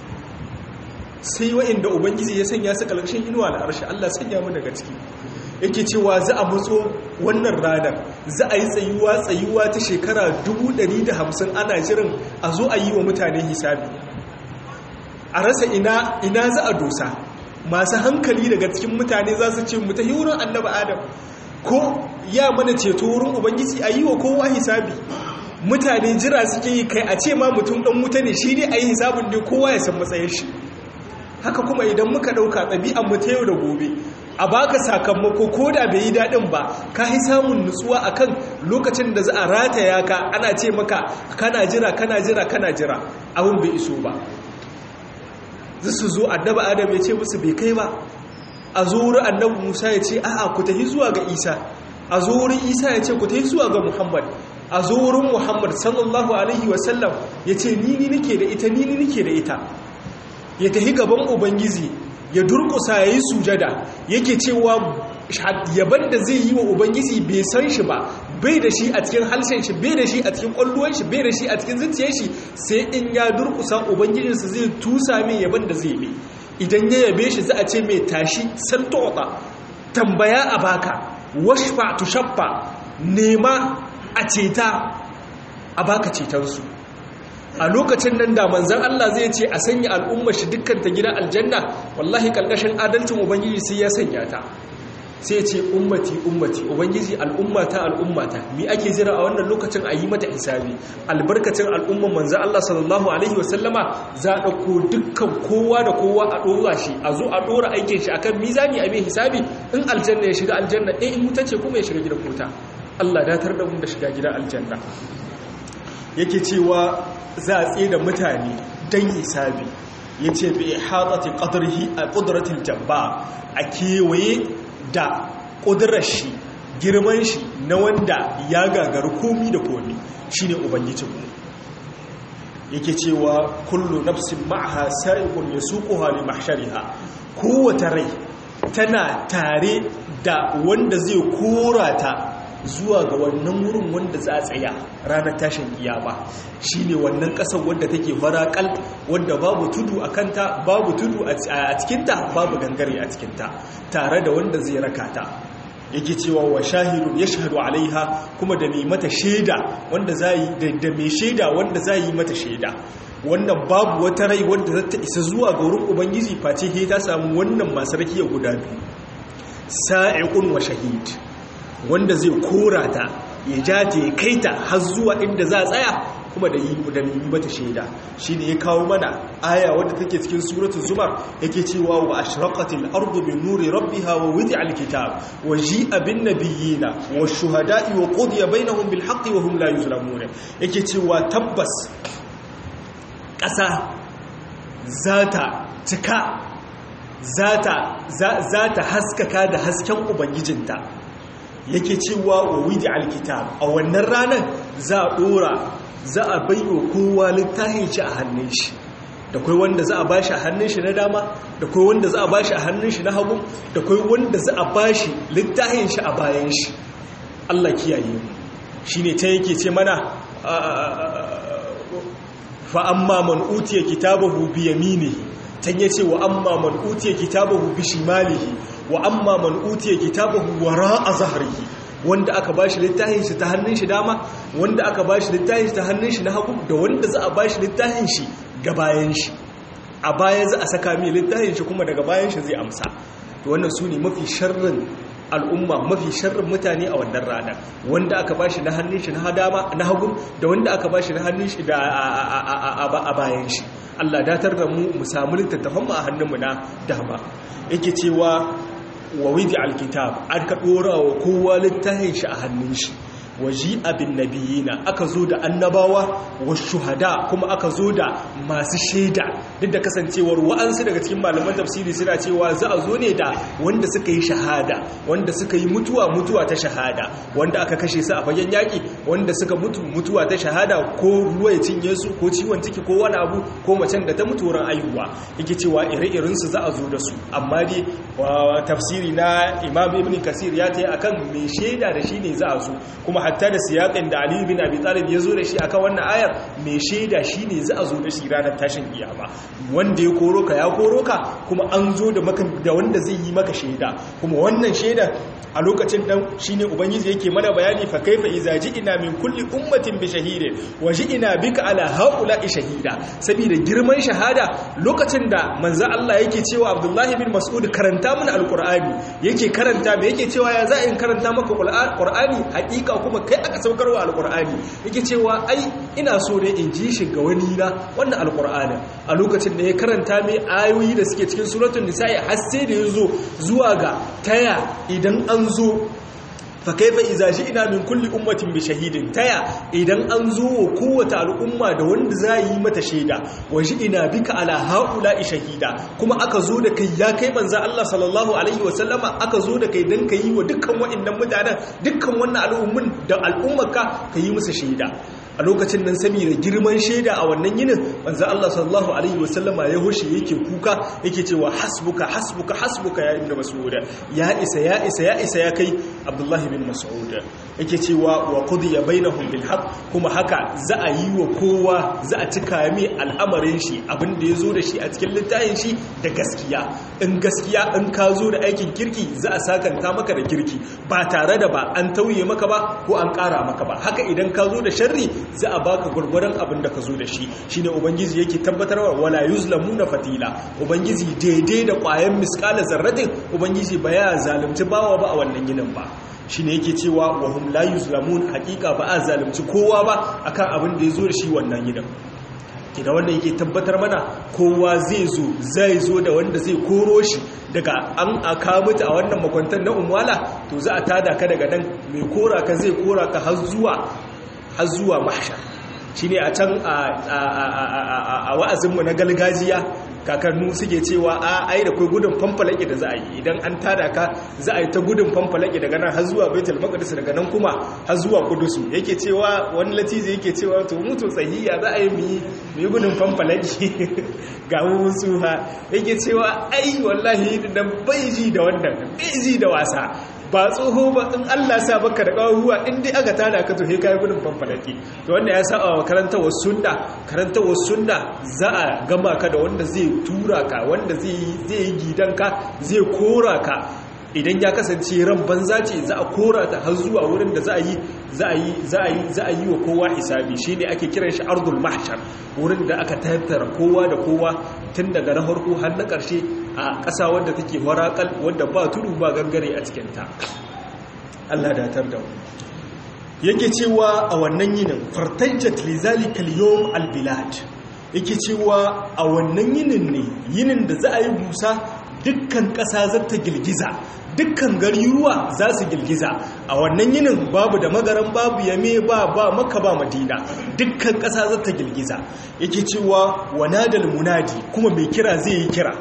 sai wa'inda ubangiji ya sanya su kalkashin inuwa da harshe Allah sanya mu daga ciki yake cewa za a matso wannan ranar za a yi tsayuwa tsayuwa ta shekara 150 ana jiran a zo a yi wa mutane hisabi a rasa ina ina za a dosa masu hankali daga cikin mutane za su ce mu ta wurin annabi adam ko ya mana ceto wurin ubangiji a yi wa kowa hisabi mutane jira suke yi kai a ce ma mutum dan wuta ne shi ne a yi hisabin da kowa ya san matsayin shi haka kuma idan muka ɗauka ɗabi'an mu ta yau da gobe a baka sakamako ko da bai yi daɗin ba ka yi samun nutsuwa akan lokacin da za a rataya ka ana ce maka kana jira kana jira kana jira abin bai iso ba za su zo annaba adam ya ce musu bai kai ba a zo wurin annabi musa ya ce a'a ku tafi zuwa ga isa a zo wurin isa ya ce ku tafi zuwa ga muhammad a zo wurin muhammad sallallahu alaihi wasallam ya ce ni ni nike da ita ni ni nike da ita ya tafi gaban ubangiji ya durkusa ya yi sujada yake cewa yaban da zai yi wa ubangiji bai san shi ba bai da shi a cikin halshen shi bai da shi a cikin kwalluwan shi bai da shi a cikin zuciyar shi sai in ya durkusa ubangijinsa zai tusa mai yaban da zai mai idan ya yabe shi za a ce mai tashi santota tambaya a baka washfa tushaffa nema a ceta a baka cetonsu a lokacin nan da manzan Allah zai ce a sanya al'ummar shi dukkan ta gida aljanna wallahi kalkashin adalcin ubangiji sai ya sanya ta sai ce ummati ummati ubangiji al'ummata al'ummata mi ake jira a wannan lokacin a yi mata hisabi albarkacin al'umman manzan Allah sallallahu alaihi wasallama za a ɗauko dukkan kowa da kowa a ɗora shi a zo a ɗora aikin shi akan mizani a mai hisabi in aljanna ya shiga aljanna in in wuta ce kuma ya shiga gidan wuta Allah datar da mu da shiga gidan aljanna yake cewa za a tsaye da mutane don hisabi ya ce bi hatsati ƙadarhi a ƙudratin jabba a kewaye da ƙudurar shi girman shi na wanda ya gagaru komi da komi shi ne ubangijinmu yake cewa kullu nafsin ma'aha sa'iqun yasuquha li mahshariha kowace rai tana tare da wanda zai kora ta zuwa ga wannan wurin wanda za a tsaya ranar tashin kiyama shine wannan kasar wadda take farakal wadda babu tudu a kanta babu tudu a cikinta babu gangare a cikinta tare da wanda zai raka ta yake cewa wa shahidun ya shahadu alaiha kuma da mai mata shaida wanda zai da mai shaida wanda zai yi mata shaida wannan babu wata rai wanda za ta isa zuwa ga wurin ubangiji face ke ta samu wannan masu rakiya guda biyu sa'iqun wa shahid wanda zai kora ta ya ja ta ya kai ta har zuwa inda za a tsaya kuma da yi da yi mata shaida shine ya kawo mana aya wadda take cikin suratul zumar yake cewa wa ashraqatil ardu bi nuri rabbiha wa wudi'al kitab wa ji'a bin nabiyina wa shuhada'i wa qudiya bainahum bil haqqi wa hum la yuzlamun yake cewa tabbas ƙasa zata cika zata zata haskaka da hasken ubangijinta yake cewa wa widi alkitab a wannan ranar za a dora za a baiwa kowa littafin shi a hannun shi da kai wanda za a bashi a hannun shi na dama da kai wanda za a bashi a hannun shi na hagu da kai wanda za a bashi littafin shi a bayan shi Allah kiyaye mu shine ta yake ce mana fa amma man utiya kitabahu bi yaminihi tan yace wa amma man utiya kitabahu bi shimalihi wa amma man utiya kitabahu wara'a zahrihi wanda aka bashi littafin shi ta hannun shi dama wanda aka bashi littafin shi ta hannun shi na hagu da wanda za a bashi littafin shi ga bayan shi a baya za a saka mai littafin shi kuma daga bayan shi zai amsa to wannan su ne mafi sharrin al'umma mafi sharrin mutane a wannan rana wanda aka bashi na hannun shi na dama na hagu da wanda aka bashi na hannun shi da a bayan shi Allah datar da mu mu samu littattafan mu a hannunmu na dama yake cewa wa widi alkitab an ka dora wa kowa littafin shi a hannun shi waji abin nabiyina aka zo da annabawa wa shuhada kuma aka zo da masu shaida duk da kasancewar wa'ansu daga cikin malaman tafsiri suna cewa za a zo ne da wanda suka yi shahada wanda suka yi mutuwa mutuwa ta shahada wanda aka kashe su a fagen yaƙi wanda suka mutu mutuwa ta shahada ko ruwa ya cinye su ko ciwon ciki ko wani abu ko macen da ta mutu wurin aihuwa yake cewa ire-iren su za a zo da su amma dai tafsiri na imam ibn kasir ya ta akan mai shaida da shi ne za a zo kuma hatta da siyaƙin da Ali bin Abi Talib ya zo da shi akan wannan ayar mai shaida shine za a zo da shi ranar tashin kiyama wanda ya koro ka ya koro ka kuma an zo da maka da wanda zai yi maka shaida kuma wannan shaida a lokacin dan shine ubangiji yake mana bayani fa kaifa iza ji'ina min kulli ummatin bi shahidin wa ji'ina bika ala haula'i shahida saboda girman shahada lokacin da manzo Allah yake cewa Abdullah bin Mas'ud karanta mana alqur'ani yake karanta me yake cewa ya za in karanta maka qur'ani hakika kuma kai aka saukarwa alqur'ani yake cewa ai ina so ne in ji shi ga wani na wannan alqur'ani a lokacin da ya karanta mai ayoyi da suke cikin suratul nisa'i har sai da yazo zuwa ga taya idan an zo fa kaifa idza ina min kulli ummatin bi shahidin taya idan an zo wa kowace al'umma da wanda za yi mata shaida wa ina bika ala haula'i shahida kuma aka zo da kai ya kai manzo Allah sallallahu alaihi wa sallama aka zo da kai dan kai wa dukkan wa'annan mutanen dukkan wannan al'ummin da al'ummarka kai musu shaida a lokacin nan saboda girman shaida a wannan yinin manzo Allah sallallahu alaihi wasallama ya hoshe yake kuka yake cewa hasbuka hasbuka hasbuka ya ibnu mas'ud ya isa ya isa ya isa ya kai Abdullah bin Mas'ud yake cewa wa qudiya bainahum bil haqq kuma haka za a yi wa kowa za a cika mai al'amarin shi abin da yazo da shi a cikin littafin shi da gaskiya in gaskiya in ka zo da aikin kirki za a sakanta maka da kirki ba tare da ba an tauye maka ba ko an kara maka ba haka idan ka zo da sharri za a baka gurgurdan abin da ka zo da shi shine ubangiji yake tabbatarwa wala yuzlamuna fatila ubangiji daidai da ƙwayan miskala zarratin ubangiji ba ya zalunci bawa ba a wannan yinin ba shine yake cewa wa hum la yuzlamun haqiqa ba a zalunci kowa ba akan abin da ya zo da shi wannan yinin kina wanda yake tabbatar mana kowa zai zo zai zo da wanda zai koro shi daga an aka mutu a wannan makwantar na umwala to za a tada ka daga nan mai kora ka zai kora ka har zuwa har zuwa mahshar shine a can a wa'azinmu na galgajiya kakannu suke cewa a ai da kai gudun fanfalaki da za a yi idan an tada ka za a yi ta gudun fanfalaki daga nan har zuwa baitul maqdis daga nan kuma har zuwa kudusu yake cewa wani latizi yake cewa to mutu tsahiya za a yi mu yi gudun fanfalaki ga musu ha yake cewa ai wallahi da bai ji da wannan bai ji da wasa ba tsoho ba in Allah sa baka da ƙawaruwa in dai aka tada ka to he kai gudun fanfalaki to wanda ya sa wa karantawar sunna karantawar sunna za a gama ka da wanda zai tura ka wanda zai yi gidanka zai kora ka idan ya kasance ran banza ce za a kora ta har zuwa wurin da za a yi za a yi za a yi za a yi wa kowa hisabi shine ake kiran shi ardul mahshar wurin da aka tattara kowa da kowa tun daga na farko har na ƙarshe a ƙasa wadda take warakal wadda ba tudu ba gangare a cikin ta Allah da tar da yake cewa a wannan yinin fartajjat li zalika al-yawm al-bilad yake cewa a wannan yinin ne yinin da za a yi busa dukkan ƙasa za ta girgiza dukkan gariruwa za su girgiza a wannan yinin babu da magaran babu yame ba ba maka ba madina dukkan ƙasa za ta girgiza yake cewa wanadal munadi kuma mai kira zai yi kira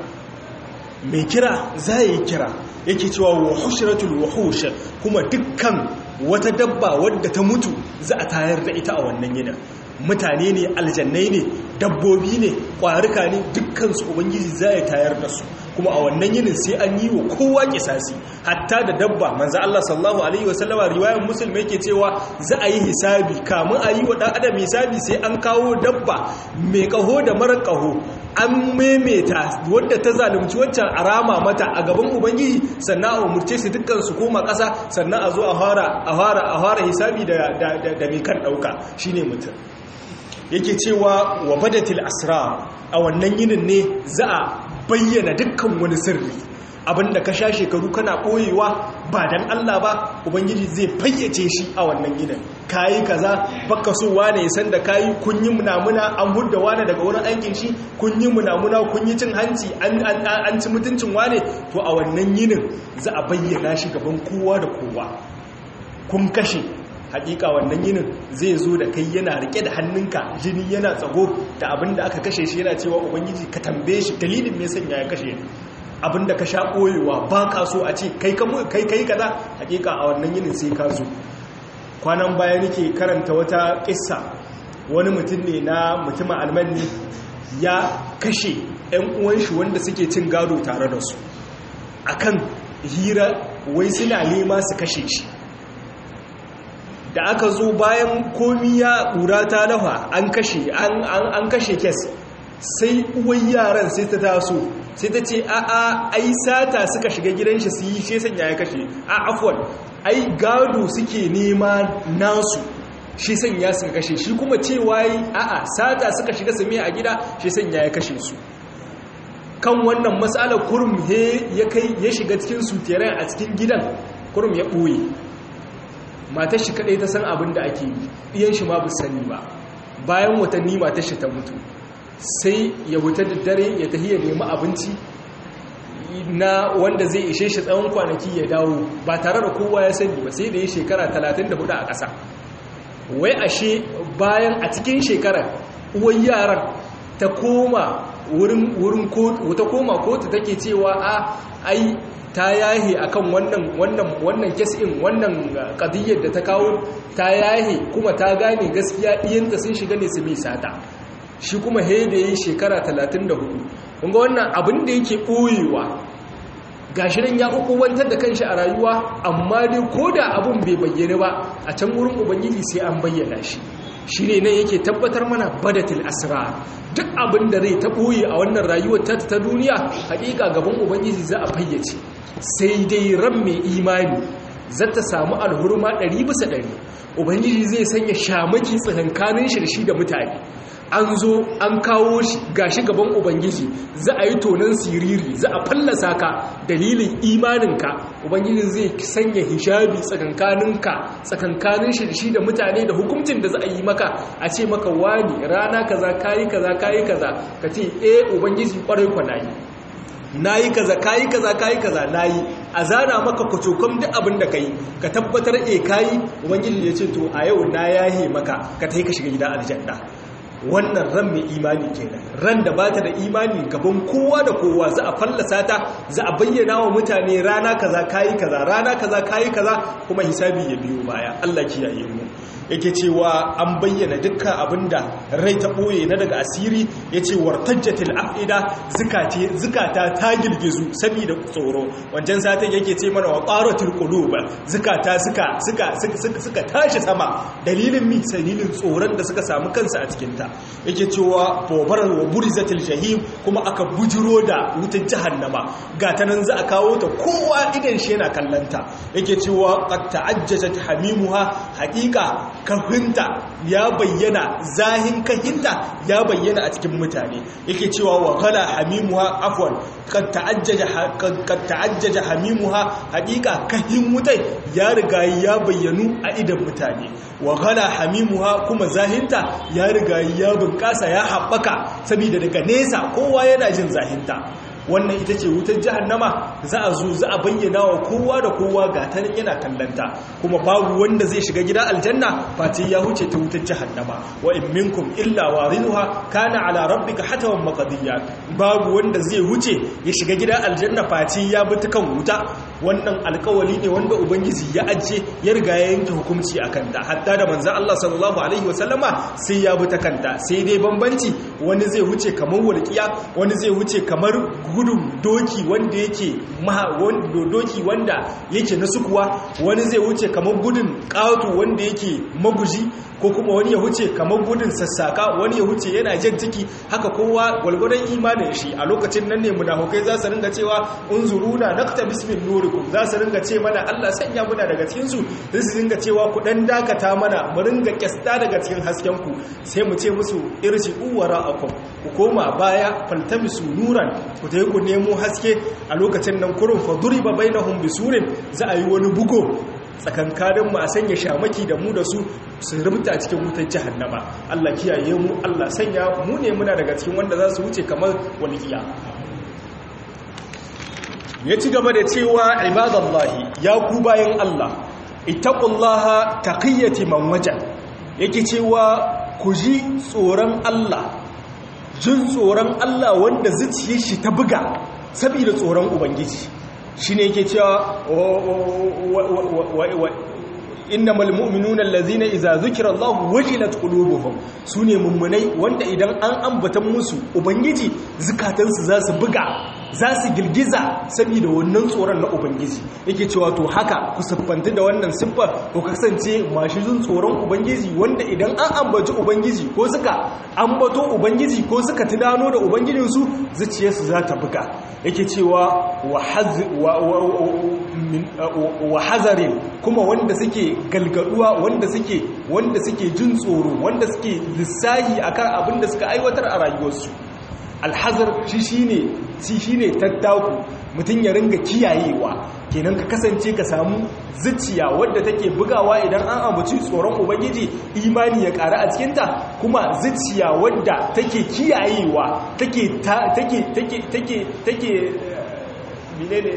mai kira za yi kira yake cewa wa hushratul wahush kuma dukkan wata dabba wadda ta mutu za a tayar da ita a wannan yinin mutane ne aljannai ne dabbobi ne ƙwarika ne dukkansu ubangiji za ya tayar da su kuma a wannan yinin sai an yi wa kowa kisasi hatta da dabba manzo Allah sallallahu alaihi wasallama riwayar muslim yake cewa za a yi hisabi kamun a yi wa dan adam hisabi sai an kawo dabba mai kaho da mara kaho an memeta wadda ta zalunci waccan arama mata a gaban ubangiji sannan a umurce su dukkan su koma ƙasa sannan a zo a fara a fara a fara hisabi da da da mai kan dauka shine mutum yake cewa wa badatil asrar a wannan yinin ne za a bayyana dukkan wani sirri abinda ka sha shekaru kana ɓoyewa ba dan Allah ba ubangiji zai fayyace shi a wannan yinin kayi kaza baka so wane ya san da kayi kun yi munamuna an hudda wane daga wurin aikin shi kun yi munamuna kun yi cin hanci an ci mutuncin wane to a wannan yinin za a bayyana shi gaban kowa da kowa kun kashe hakika wannan yinin zai zo da kai yana rike da hannunka jini yana tsago da abinda aka kashe shi yana cewa ubangiji ka tambaye shi dalilin me sanya ya kashe abinda ka sha koyewa ba ka so a ce kai kai kai kaza hakika a wannan yinin sai ka zo kwanan baya nake karanta wata kissa wani mutum ne na mutumin almanni ya kashe ƴan uwan shi wanda suke cin gado tare da su akan hira wai suna nema su kashe shi da aka zo bayan komi ya ƙura ta lafa an kashe an kashe kes sai uwan yaran sai ta taso sai ta ce a a ai sata suka shiga gidan shi su yi shi sanya ya kashe a afwan ai gado suke nema nasu shi sanya suka kashe shi kuma cewa yi a a sata suka shiga su a gida shi sanya ya kashe su kan wannan matsalar kurum ya kai ya shiga cikin suteren a cikin gidan kurum ya ɓoye matar shi kadai ta san abin da ake yi iyan shi ma bu sani ba bayan watanni matar shi ta mutu sai ya wuta da dare ya tafi ya nemi abinci na wanda zai ishe shi tsawon kwanaki ya dawo ba tare da kowa ya sani ba sai da ya shekara 34 a ƙasa wai ashe bayan a cikin shekarar uwan yaran ta koma wurin kotu ta koma kotu take cewa a ai ta yahe akan wannan wannan wannan kesin wannan kadiyyar da ta kawo ta yahe kuma ta gane gaskiya iyanta sun shiga ne su mai sata shi kuma he da yi shekara 34 kunga wannan abin da yake ɓoyewa gashi nan ya wantar da kanshi a rayuwa amma dai ko da abin bai bayyana ba a can wurin ubangiji sai an bayyana shi shi ne nan yake tabbatar mana badatil asra duk abin da rai ta ɓoye a wannan rayuwar ta ta duniya haƙiƙa gaban ubangiji za a fayyace sai dai ran mai imani zata samu alhurma ɗari bisa ɗari ubangiji zai sanya shamaki tsakankanin shi da shi da mutane an zo an kawo shi gashi gaban ubangiji za a yi tonon siriri za a fallasa ka dalilin imaninka ubangiji zai sanya hijabi tsakankaninka tsakankanin shi da shi da mutane da hukuncin da za a yi maka a ce maka wani rana kaza kayi kaza kayi kaza ka ce eh ubangiji kwarai kwanayi nayi kaza kayi kaza kayi kaza nayi a zana maka kwacokon duk abin da kai ka tabbatar eh kayi ubangiji ya ce to a yau na yahe maka ka tai ka shiga gida aljanna wannan ran mai imani kenan ran da bata da imani gaban kowa da kowa za a fallasa ta za a bayyana wa mutane rana kaza kayi kaza rana kaza kayi kaza kuma hisabi ya biyo baya Allah kiyaye mu yake cewa an bayyana dukkan abinda rai ta boye na daga asiri yace wartajjatil afida zikati zikata ta girgizu saboda tsoro wancan satin yake ce mana wa qaratul qulub zikata suka suka suka tashi sama dalilin mi dalilin tsoron da suka samu kansu a cikin ta yake cewa fobarar wa burizatil jahim kuma aka bujiro da wutar jahannama gata nan za a kawo ta kowa idan shi yana kallanta yake cewa qad ta'ajjajat hamimuha haqiqa kafinta ya bayyana zahin kahinta ya bayyana a cikin mutane yake cewa wa kala hamimuha afwan qad ta'ajjaja qad ta'ajjaja hamimuha haqiqa kahin wutai ya riga ya bayyanu a idan mutane wa kala hamimuha kuma zahinta ya riga ya bunƙasa ya haɓaka saboda daga nesa kowa yana jin zahinta wannan ita ce wutar jahannama za a zo za a bayyana wa kowa da kowa ga ta yana kallanta kuma babu wanda zai shiga gida aljanna fati ya huce ta wutar jahannama wa in minkum illa wariduha kana ala rabbika hatawan maqdiya babu wanda zai huce ya shiga gida aljanna fati ya bi ta kan wuta wannan alkawali ne wanda ubangiji ya ajiye ya riga ya yanke hukunci a kanta hatta da manzan Allah sallallahu alaihi wasallama sai ya bi ta kanta sai dai bambanci wani zai wuce kamar walƙiya wani zai wuce kamar gudun doki wanda yake doki wanda yake na sukuwa wani zai wuce kamar gudun ƙato wanda yake maguji ko kuma wani ya wuce kamar gudun sassaka wani ya wuce yana jan ciki haka kowa gwalgwadon imanin shi a lokacin nan ne munafukai za su ringa cewa unzuruna nakta bismin nurikum za su ringa ce mana Allah sanya muna daga cikin su sai su ringa cewa ku dan dakata mana mu ringa kyasta daga cikin hasken ku sai mu ce musu irji uwara akum ku koma baya faltamisu nuran ku tayi ku nemo haske a lokacin nan kurun fa duriba bainahum bisurin za a yi wani bugo tsakankanin mu a sanya shamaki da mu da su su rubuta a cikin wutar jahannama Allah kiyaye mu Allah sanya mu ne muna daga cikin wanda za su wuce kamar walƙiya ya ci gaba da cewa ibadallahi ya ku bayan Allah ittaqullaha taqiyati man waja yake cewa ku ji tsoron Allah jin tsoron Allah wanda zuciyar shi ta buga saboda tsoron ubangiji shine yake cewa innamal mu'minuna allazina idza zukira Allah wajilat qulubuhum sune mummunai wanda idan an ambata musu ubangiji zukatansu za su buga za su girgiza saboda wannan tsoron na ubangiji yake cewa to haka ku siffanta da wannan siffar ku kasance masu jin tsoron ubangiji wanda idan an ambaci ubangiji ko suka ambato ubangiji ko suka tunano da ubangijinsu zuciyarsu za ta buga yake cewa wa hazarin kuma wanda suke galgaduwa wanda suke wanda suke jin tsoro wanda suke lissahi akan abin da suka aiwatar a rayuwarsu alhazar shi shine shi shine tattaku mutum ya ringa kiyayewa kenan ka kasance ka samu zuciya wadda take bugawa idan an ambaci tsoron ubangiji imani ya ƙara a cikinta kuma zuciya wadda take kiyayewa take take take take take menene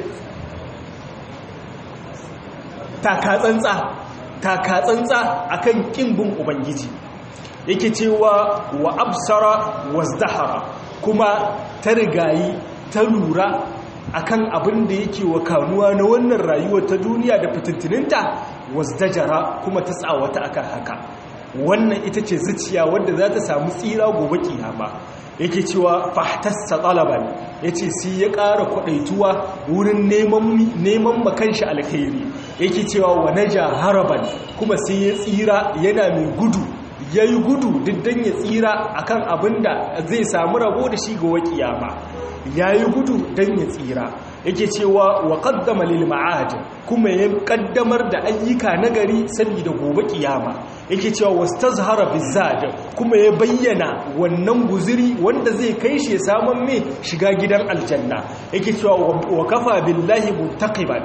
takatsantsa takatsantsa akan kimbin ubangiji yake cewa wa absara wazdahara kuma ta rigayi ta lura akan abin da yake wa kanuwa na wannan rayuwar ta duniya da fitintininta wasdajara kuma ta tsawata akan haka wannan ita ce zuciya wadda za ta samu tsira gobe kiyama yake cewa fahtassa talaban yace sai ya ƙara kwadaituwa wurin neman neman makanshi alkhairi yake cewa wa naja haraban kuma sai ya tsira yana mai gudu yayi gudu diddan ya tsira akan abinda zai samu rabo da shi ga wakiyama yayi gudu dan ya tsira yake cewa wa qaddama lil ma'ad kuma ya kaddamar da ayyuka nagari saboda gobe kiyama yake cewa wastazhara bizad kuma ya bayyana wannan guziri wanda zai kai shi saman me shiga gidan aljanna yake cewa wa kafa billahi muntaqiban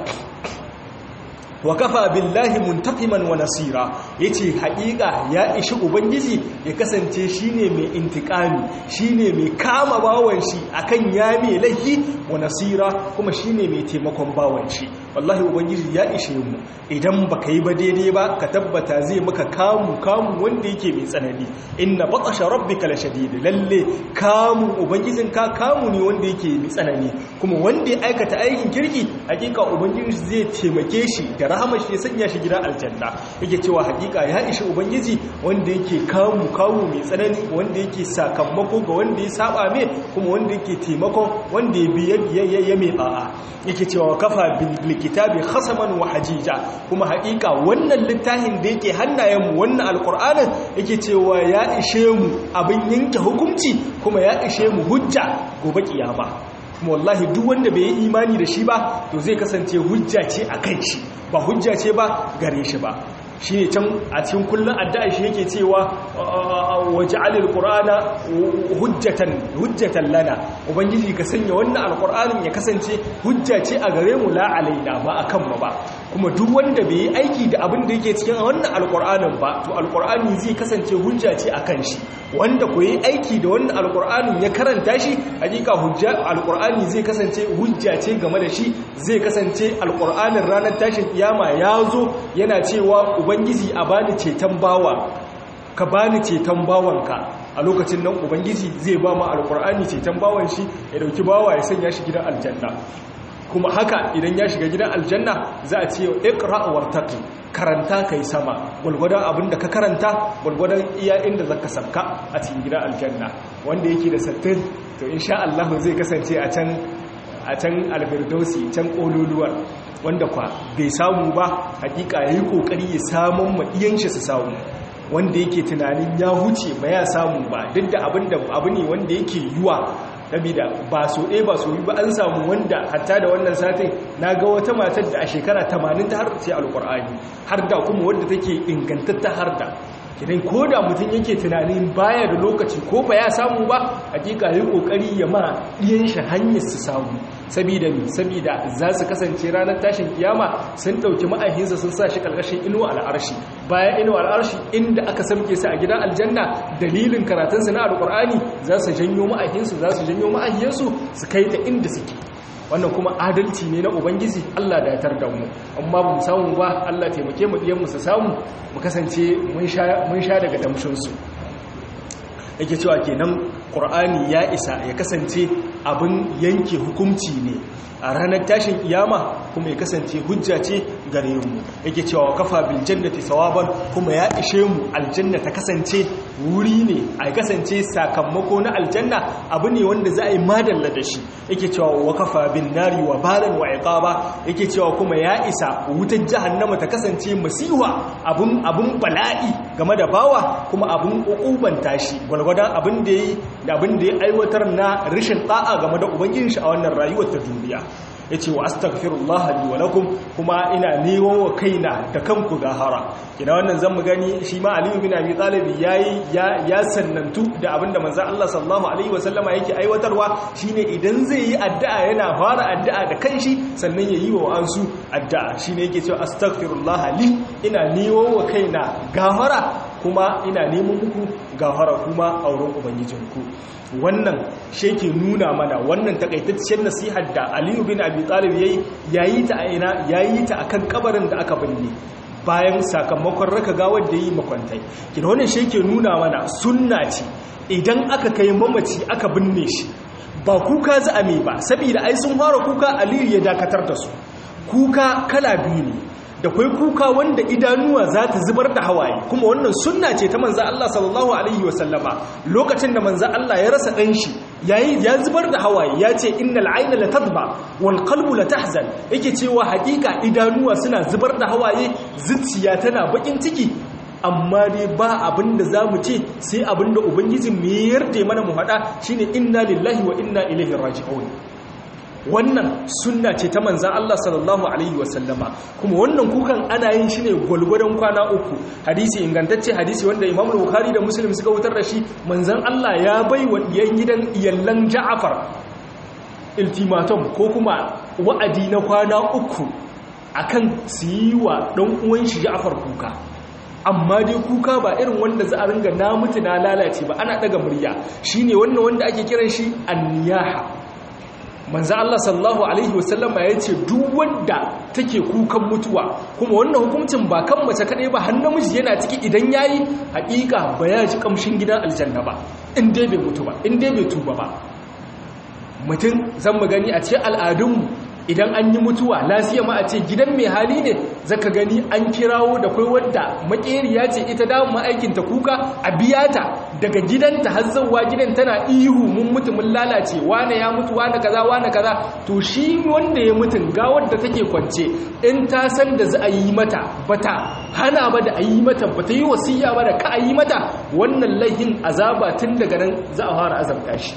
wa kafa billahi muntaqiman wa nasira yace haƙiƙa ya ishi ubangiji ya kasance shine mai intikami shine mai kama bawan shi akan ya mai laifi wa nasira kuma shine mai taimakon bawan shi wallahi ubangiji ya ishe mu idan baka yi ba daidai ba ka tabbata zai maka kamu kamu wanda yake mai tsanani inna batasha rabbika lashadid lalle kamu ubangijin ka kamu ne wanda yake mai tsanani kuma wanda ya aikata aikin kirki hakika ubangiji zai taimake shi da rahama shi ya sanya shi gidan aljanna yake cewa hakika ya ishi ubangiji wanda yake kamu kamu mai tsanani wanda yake sakamako ga wanda ya saba mai kuma wanda yake taimakon wanda ya biya ya mai a'a yake cewa kafa bil kitabi khasaman wa hajija kuma hakika wannan littafin da yake hannayenmu wannan alqur'anin yake cewa ya ishe mu abin yanke hukunci kuma ya ishe mu hujja gobe kiyama kuma wallahi duk wanda bai yi imani da shi ba to zai kasance hujja ce a kan shi ba hujja ce ba gare shi ba shi ne can a cikin kullum addu'a shi yake cewa waje alil ƙura'ana hujjatan lana ubangiji ka sanya wannan alƙura'anin ya kasance hujja ce a gare mu la alaina ba a kanmu ba kuma duk wanda bai yi aiki da abin da yake cikin wannan alƙura'anin ba to alƙura'ani zai kasance hujja ce a kan shi wanda ku yi aiki da wannan alƙur'anin ya karanta shi hakika hujja alƙur'ani zai kasance hujja ce game da shi zai kasance alƙur'anin ranar tashin kiyama ya zo yana cewa ubangiji a bani ceton bawa ka bani ceton bawanka a lokacin nan ubangiji zai ba mu alƙur'ani ceton bawan shi ya dauki bawa ya sanya shi gidan aljanna kuma haka idan ya shiga gidan aljanna za a ce iqra wartaqi karanta kai sama gulgudan abinda ka karanta gulgudan iya inda zaka sabka a cikin gidan aljanna wanda yake da sattin to insha Allah zai kasance a can a can alfirdausi can kololuwar wanda kwa bai samu ba hakika yayi kokari ya samun madiyan shi su samu wanda yake tunanin ya huce ba ya samu ba duk da abinda abu ne wanda yake yiwa sabida ba so ɗaya ba so yi ba an samu wanda hatta da wannan satin na ga wata matar da a shekara 80 ta har ce alƙur'ani har da kuma wadda take ingantatta har da kidan ko da mutum yake tunanin baya da lokaci ko ba ya samu ba hakika yi kokari ya ma ɗiyan shi hanyar su samu sabida mi sabida za su kasance ranar tashin kiyama sun ɗauki ma'ahinsa sun sa shi ƙarƙashin inuwa al'arshi bayan inuwa al'arshi inda aka samke su a gidan aljanna dalilin karatunsu na alƙur'ani za su janyo ma'ahinsu za su janyo ma'ahinsu su kai ta inda suke wannan kuma adalci ne na ubangiji Allah da ya tar da mu amma ba mu samu ba Allah taimake mu diyan mu su samu mu kasance mun sha daga damshinsu yake cewa kenan ƙur'ani ya isa ya kasance abin yanke hukunci ne a ranar tashin iyama kuma ya kasance hujja ce gare mu yake cewa kafa bil jannati sawaban kuma ya ishe mu aljanna ta kasance wuri ne a kasance sakamako na aljanna abu ne wanda za a yi madalla da shi yake cewa wa kafa bin nari wa balan wa iqaba yake cewa kuma ya isa wutar jahannama ta kasance masiwa abun abun bala'i game da bawa kuma abun ukuban tashi gwalgwadon abin da yi da abin da ya aiwatar na rashin ta'a game da ubangijin shi a wannan rayuwar ta duniya ya ce wa astaghfirullah li wa lakum kuma ina neman wa kaina da kanku gahara kina wannan zan mu gani shi ma aliyu bin abi talib yayi ya ya sannantu da abinda manzon Allah sallallahu alaihi wasallama yake aiwatarwa shine idan zai yi addu'a yana fara addu'a da kanshi sannan yayi wa ansu addu'a shine yake cewa astaghfirullah li ina neman wa kaina gahara kuma ina neman muku gafara kuma a wurin ubangijinku wannan sheke nuna mana wannan takaitaccen nasihar da aliyu bin abi talib yayi yayi ta a ina yayi ta akan kabarin da aka binne bayan sakamakon raka gawar da yi makwantai kina wannan sheke nuna mana sunna ce idan aka kai mamaci aka binne shi ba kuka za a mai ba saboda ai sun fara kuka aliyu ya dakatar da su kuka kala biyu ne da kwai kuka wanda idanuwa za ta zubar da hawaye kuma wannan sunna ce ta manzan Allah sallallahu Alaihi wasallama lokacin da manzan Allah ya rasa ɗanshi ya zubar da hawaye ya ce innal aina la tadba wal qalbu la tahzan yake cewa hakika idanuwa suna zubar da hawaye zuciya tana bakin ciki amma dai ba abin da za mu ce sai abin da ubangijin mu yarda mana mu haɗa shine inna lillahi wa inna ilaihi raji'un wannan sunna ce ta manzan Allah sallallahu Alaihi wasallama kuma wannan kukan ana yin shi ne gwalgwadon kwana uku hadisi ingantacce hadisi wanda imam bukhari da muslim suka wutar da shi manzan Allah ya bai wa ɗiyan gidan iyallan ja'afar iltimatum ko kuma wa'adi na kwana uku akan su yi wa ɗan uwan shi ja'afar kuka amma dai kuka ba irin wanda za a ringa na mutu na lalace ba ana ɗaga murya shine wannan wanda ake kiran shi anniyaha manzo Allah sallallahu alaihi wasallama ya ce duk wanda take kukan mutuwa kuma wannan hukuncin ba kan mace kadai ba har namiji yana ciki idan yayi hakika ba ya ji kamshin gidan aljanna ba in dai bai mutu ba in dai bai tuba ba mutum zan mu gani a ce al'adunmu idan an yi mutuwa lasiya ma a ce gidan mai hali ne zaka gani an kirawo da kai wadda makeriya ce ita da ma'aikinta kuka a biya ta daga gidanta har zauwa gidan tana ihu mun mutu mun lalace wane ya mutu wane kaza wane kaza to shi wanda ya mutun ga wadda take kwance in ta san da za a yi mata bata hana ba da a yi mata bata yi wasiya ba da ka a yi mata wannan laihin azaba tun daga nan za a fara azabta shi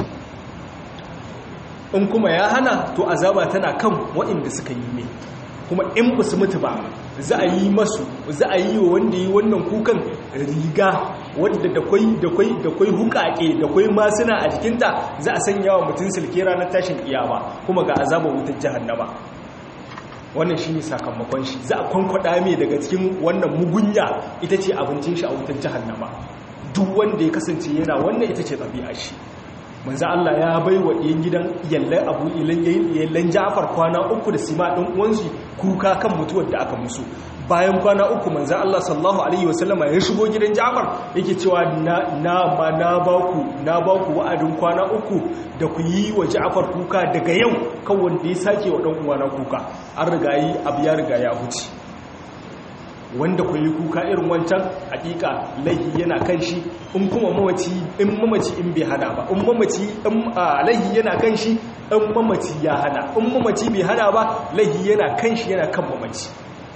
in kuma ya hana to azaba tana kan waɗanda suka yi mai kuma in ba su mutu ba za a yi masu za a yi wa wanda yi wannan kukan riga wadda da kwai da kwai da kwai hukake da kwai masuna a jikinta za a sanya wa mutum silke ranar tashin kiyama kuma ga azabar wutar jahannama wannan shine sakamakon shi za a kwankwada mai daga cikin wannan mugunya ita ce abincin shi a wutar jahannama duk wanda ya kasance yana wannan ita ce ɗabi'a shi manzo Allah ya bai wa ɗiyan gidan yallan abu yallan Ja'far kwana uku da sima ɗin uwansu kuka kan mutuwar da aka musu bayan kwana uku manzo Allah sallallahu alaihi wasallama ya shigo gidan Ja'far yake cewa na na ma na baku na baku wa'adin kwana uku da ku yi wa Ja'far kuka daga yau kan wanda ya sake wa dan uwana kuka an riga yi abu ya riga ya huce wanda ku yi kuka irin wancan hakika laihi yana kan shi in kuma mamaci in mamaci in bai hana ba in mamaci in laihi yana kan shi in mamaci ya hana in mamaci bai hana ba laihi yana kan shi yana kan mamaci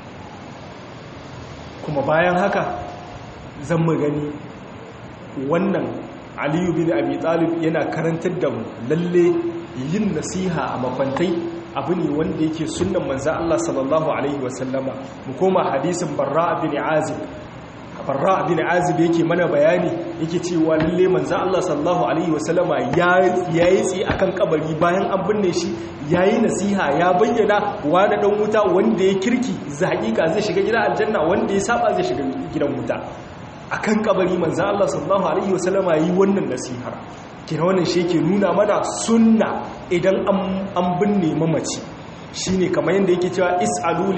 kuma bayan haka zan mu gani wannan aliyu bin abi talib yana karantar da mu lalle yin nasiha a makwantai abu ne wanda yake sunan manzan Allah sallallahu Alaihi wasallama mu koma hadisin barra bin azib barra bin azib yake mana bayani yake cewa lalle manzan Allah sallallahu Alaihi wasallama ya yi tsi a kan kabari bayan an binne shi ya yi nasiha ya bayyana wani ɗan wuta wanda ya kirki za hakika zai shiga gidan aljanna wanda ya saba zai shiga gidan wuta a kan kabari manzan Allah sallallahu Alaihi wasallama yi wannan nasihar kira wannan shi ke nuna mana sunna idan an binne mamaci shi ne kamar yadda yake cewa is'alu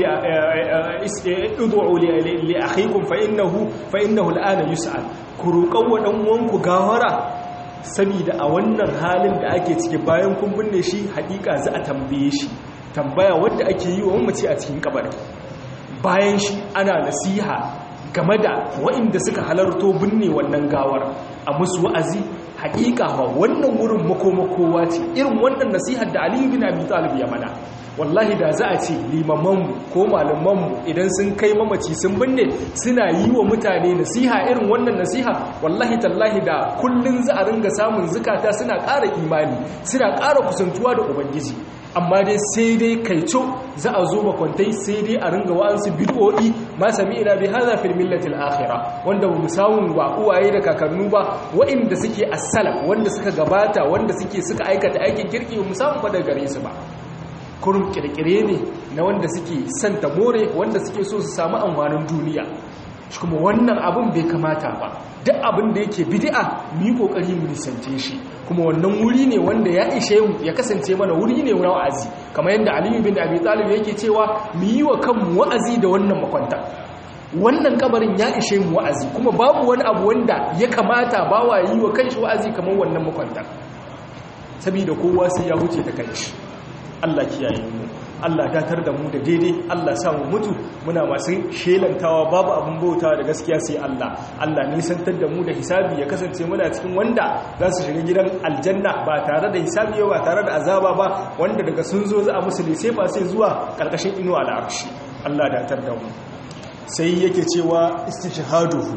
li akhikum fa innahu fa innahu al'ana yus'al ku roƙan wa dan uwanku gawara saboda a wannan halin da ake ciki bayan kun binne shi haƙiƙa za a tambaye shi tambaya wanda ake yi wa mamaci a cikin kabari bayan shi ana nasiha game da waɗanda suka halarto binne wannan gawar a musu wa'azi hakika ba wannan wurin makomakowa ce irin wannan nasihar da aliyu bin abi talib ya mana wallahi da za a ce limamanmu ko malamanmu idan sun kai mamaci sun binne suna yi wa mutane nasiha irin wannan nasiha wallahi tallahi da kullun za a ringa samun zukata suna ƙara imani suna ƙara kusantuwa da ubangiji amma dai sai dai kaico za a zo makwantai sai dai a ringa wa'ansu bid'o'i ma sami ina bi hadha fil millati al-akhirah wanda ba mu samu ba uwaye da kakannu ba wa'inda suke as-salaf wanda suka gabata wanda suke suka aikata aikin kirki ba mu samu ba daga gare su ba kurum kirkire ne na wanda suke santa more wanda suke so su samu amfanin duniya shi kuma wannan abin bai kamata ba duk abin da yake bid'a mu yi kokari mu nisance shi kuma wannan wuri ne wanda ya ishe mu ya kasance mana wuri ne na wa'azi kamar yadda Aliyu bin Abi Talib yake cewa mu yi wa kanmu wa'azi da wannan makwanta wannan kabarin ya ishe mu wa'azi kuma babu wani abu wanda ya kamata bawa yi wa kanshi wa'azi kamar wannan makwanta saboda kowa sai ya huce ta kanshi Allah kiyaye mu Allah datar da mu da daidai Allah sa mu mutu muna masu shelantawa babu abin bauta da gaskiya sai Allah Allah nisantar da mu da hisabi ya kasance muna cikin wanda za su shiga gidan aljanna ba tare da hisabi ba tare da azaba ba wanda daga sun zo za a musu lise ba sai zuwa karkashin inuwa al'arshi Allah datar da mu sai yake cewa istishhaduhu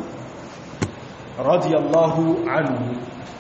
radiyallahu anhu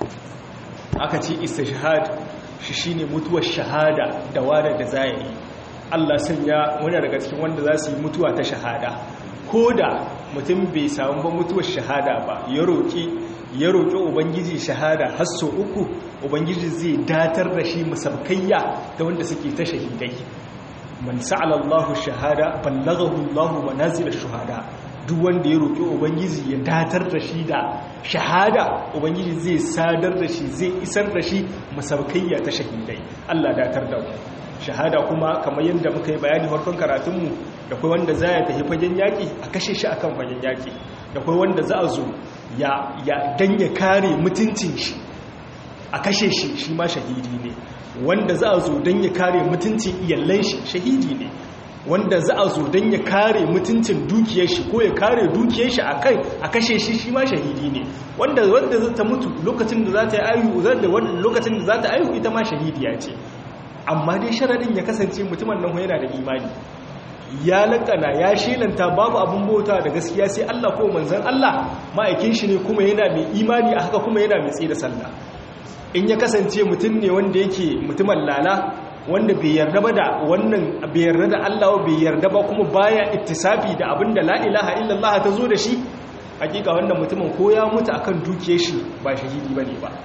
aka ce istishhad shi shine mutuwar shahada da wada da zai Allah sanya wani daga cikin wanda za su yi mutuwa ta shahada ko da mutum bai samu ba mutuwar shahada ba ya roƙi ya roƙi ubangiji shahada har sau uku ubangiji zai datar da shi musabkayya da wanda suke ta shahidai man sa'ala Allahu shahada ballaghahu Allahu manazil shuhada duk wanda ya roƙi ubangiji ya datar da shi da shahada ubangiji zai sadar da shi zai isar da shi musabkayya ta shahidai Allah datar da mu shahada kuma kamar yadda muka yi bayani farkon karatunmu da kai wanda za ya tafi fagen yaƙi a kashe shi akan fagen yaƙi da kai wanda za a zo ya dan ya kare mutuncin shi a kashe shi shi ma shahidi ne wanda za a zo dan ya kare mutuncin iyallan shi shahidi ne wanda za a zo dan ya kare mutuncin dukiyar shi ko ya kare dukiyar shi akai a kashe shi shi ma shahidi ne wanda wanda za ta mutu lokacin da za ta yi ayu lokacin da za ta ayu ita ma shahidiya ce amma dai sharadin ya kasance mutumin nan yana da imani ya lakana ya shelanta babu abin bauta da gaskiya sai Allah ko manzon Allah ma'aikin shi ne kuma yana mai imani a haka kuma yana mai tsaye da sallah in ya kasance mutum ne wanda yake mutumin lala wanda bai yarda ba da wannan bai yarda da Allah bai yarda ba kuma baya ittisafi da abin da la ilaha illallah ta zo da shi hakika wannan mutumin ko ya mutu akan dukiyar shi ba shahidi bane ba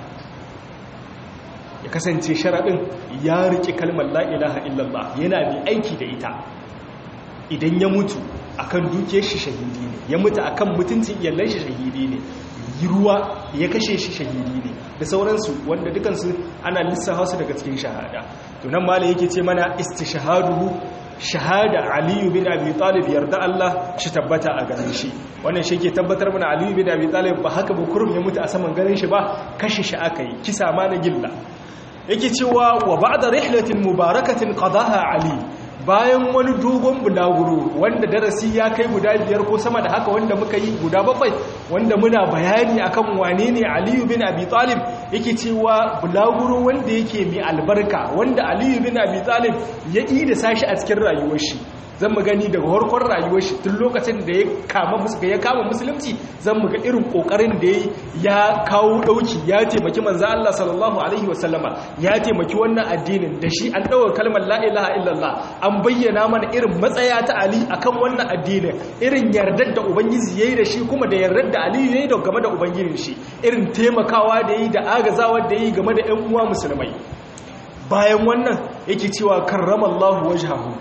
ya kasance sharaɗin ya riƙe kalmar la'ilaha illallah yana mai aiki da ita idan ya mutu akan duke shi shahidi ne ya mutu akan mutuncin iyallan shi shahidi ne yi ruwa ya kashe shi shahidi ne da sauransu wanda dukansu ana lissafa su daga cikin shahada tunan mala yake ce mana istishahaduhu shahada aliyu bin abi talib yarda Allah shi tabbata a ganin shi wannan shi ke tabbatar mana aliyu bin abi talib ba haka ba kurum ya mutu a saman ganin shi ba kashe shi aka yi kisa ma na gilla yake cewa wa ba'da rihlatin mubarakatin qadaha ali bayan wani dogon bulaguro wanda darasi ya kai guda biyar ko sama da haka wanda muka yi guda bakwai wanda muna bayani akan wane ne aliyu bin abi talib yake cewa bulaguro wanda yake mai albarka wanda aliyu bin abi talib ya yi da sashi a cikin rayuwar shi zan mu gani daga harkar rayuwar shi tun lokacin da ya kama ya kama musulunci zan mu ga irin kokarin da ya kawo dauki ya taimaki manzo Allah sallallahu alaihi wasallama ya taimaki wannan addinin da shi an dawo kalmar la ilaha illallah an bayyana mana irin matsaya ta Ali akan wannan addinin irin yardar da ubangiji yayi da shi kuma da yardar da Ali yayi da game da ubangijin shi irin taimakawa da yayi da agazawa da yayi game da ƴan uwa musulmai bayan wannan yake cewa karramallahu wajhahu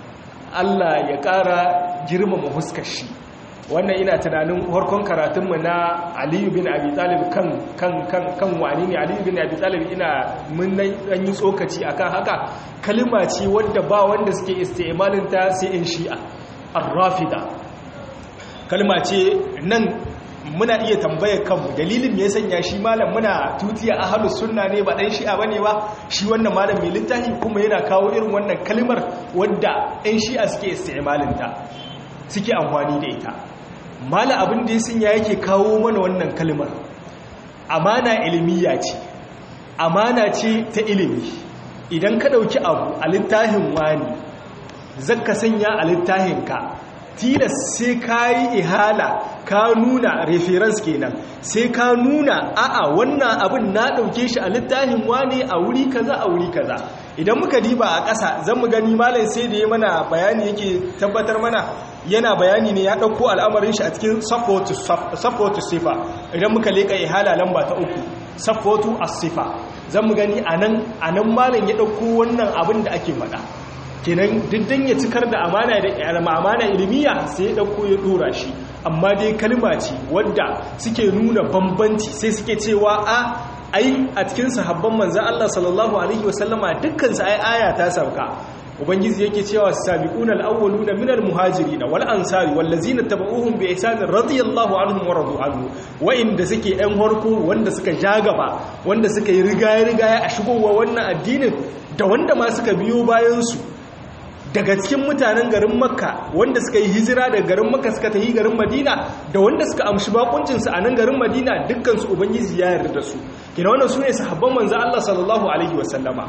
Allah ya ƙara girmama huskar shi wannan ina tunanin harkon karatunmu na aliyu bin abi talib kan kan kan kan wani ne aliyu bin abi talib ina mun dan yi tsokaci akan haka kalma ce wadda ba wanda suke isti'malin ta sai in shi'a ar-rafida kalma ce nan muna iya tambayar kanmu dalilin me ya sanya shi malam muna tutiya ahlus sunna ne ba dan shi'a bane ba shi wannan malam mai littafi kuma yana kawo irin wannan kalmar wadda ɗan shi'a suke isti'malin ta suke amfani da ita mala abin da ya sanya yake kawo mana wannan kalmar amana ilmiya ce amana ce ta ilimi idan ka dauki abu a littafin wani zaka sanya a littafinka tilas sai ka yi ihala ka nuna reference kenan sai ka nuna a'a wannan abin na ɗauke shi a littafin wane a wuri kaza a wuri kaza idan muka diba a ƙasa zan mu gani malam sai da ya mana bayani yake tabbatar mana yana bayani ne ya ɗauko al'amarin shi a cikin safotu sifa idan muka leƙa ihala lamba ta uku safotu as-sifa zan mu gani a nan malam ya ɗauko wannan abin da ake faɗa kenan diddan ya cikar da amana da amana ilmiya sai ya dauko ya dora shi amma dai kalma ce wadda suke nuna bambanci sai suke cewa a ai a cikin sahabban manzon Allah sallallahu alaihi wasallama dukkan su ai aya ta sauka ubangiji yake cewa sabiquna alawwaluna minal muhajirin wal ansari wallazina tabauhum bi ihsan radiyallahu anhum wa radu anhu wa inda suke ɗan harko wanda suka jagaba wanda suka yi rigaya rigaya a shigowa wannan addinin da wanda ma suka biyo bayan su daga cikin mutanen garin makka wanda suka yi hijira daga garin makka suka tafi garin madina da wanda suka amshi bakuncinsu a nan garin madina dukkansu ubangiji ya yarda da su kina wannan su ne sahabban manzo Allah sallallahu alaihi wasallama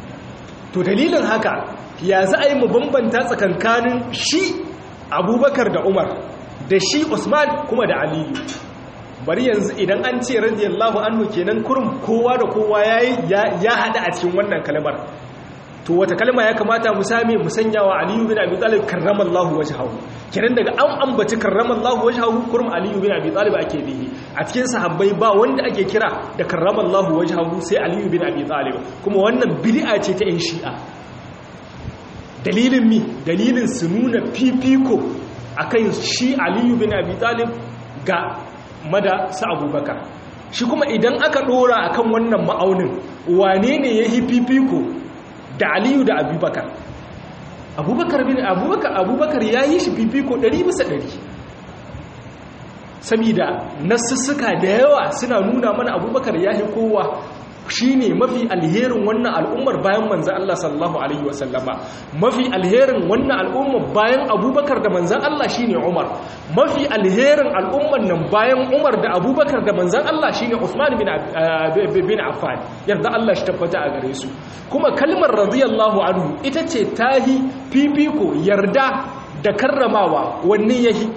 to dalilin haka ya za a yi mu bambanta tsakankanin shi abubakar da umar da shi usman kuma da aliyu bari yanzu idan an ce radiyallahu anhu kenan kurum kowa da kowa ya hada a cikin wannan kalmar to wata kalma ya kamata mu same mu sanya wa aliyu bin abi talib karramallahu wajhahu kenan daga an ambaci karramallahu wajhahu kurum aliyu bin abi talib ake bihi a cikin sahabbai ba wanda ake kira da karramallahu wajhahu sai aliyu bin abi talib kuma wannan bid'a ce ta yan shi'a dalilin mi dalilin su nuna fifiko akan shi aliyu bin abi talib ga mada su abubakar shi kuma idan aka dora akan wannan ma'aunin wane ne ya yi fifiko da aliyu da abubakar abubakar bin abubakar abubakar ya yi shi fifiko 100 bisa 100 saboda nasussuka da yawa suna nuna mana abubakar ya yi kowa shi ne mafi alherin wannan al'ummar bayan manzan Allah sallallahu Alaihi wasallama mafi alherin wannan al'ummar bayan abubakar da manzan Allah shi ne umar mafi alherin al'ummar nan bayan umar da abubakar da manzan Allah shi ne usman bin affan yarda Allah shi tabbata a gare su kuma kalmar radiyallahu anhu ita ce tahi fifiko yarda da karramawa wanne yahi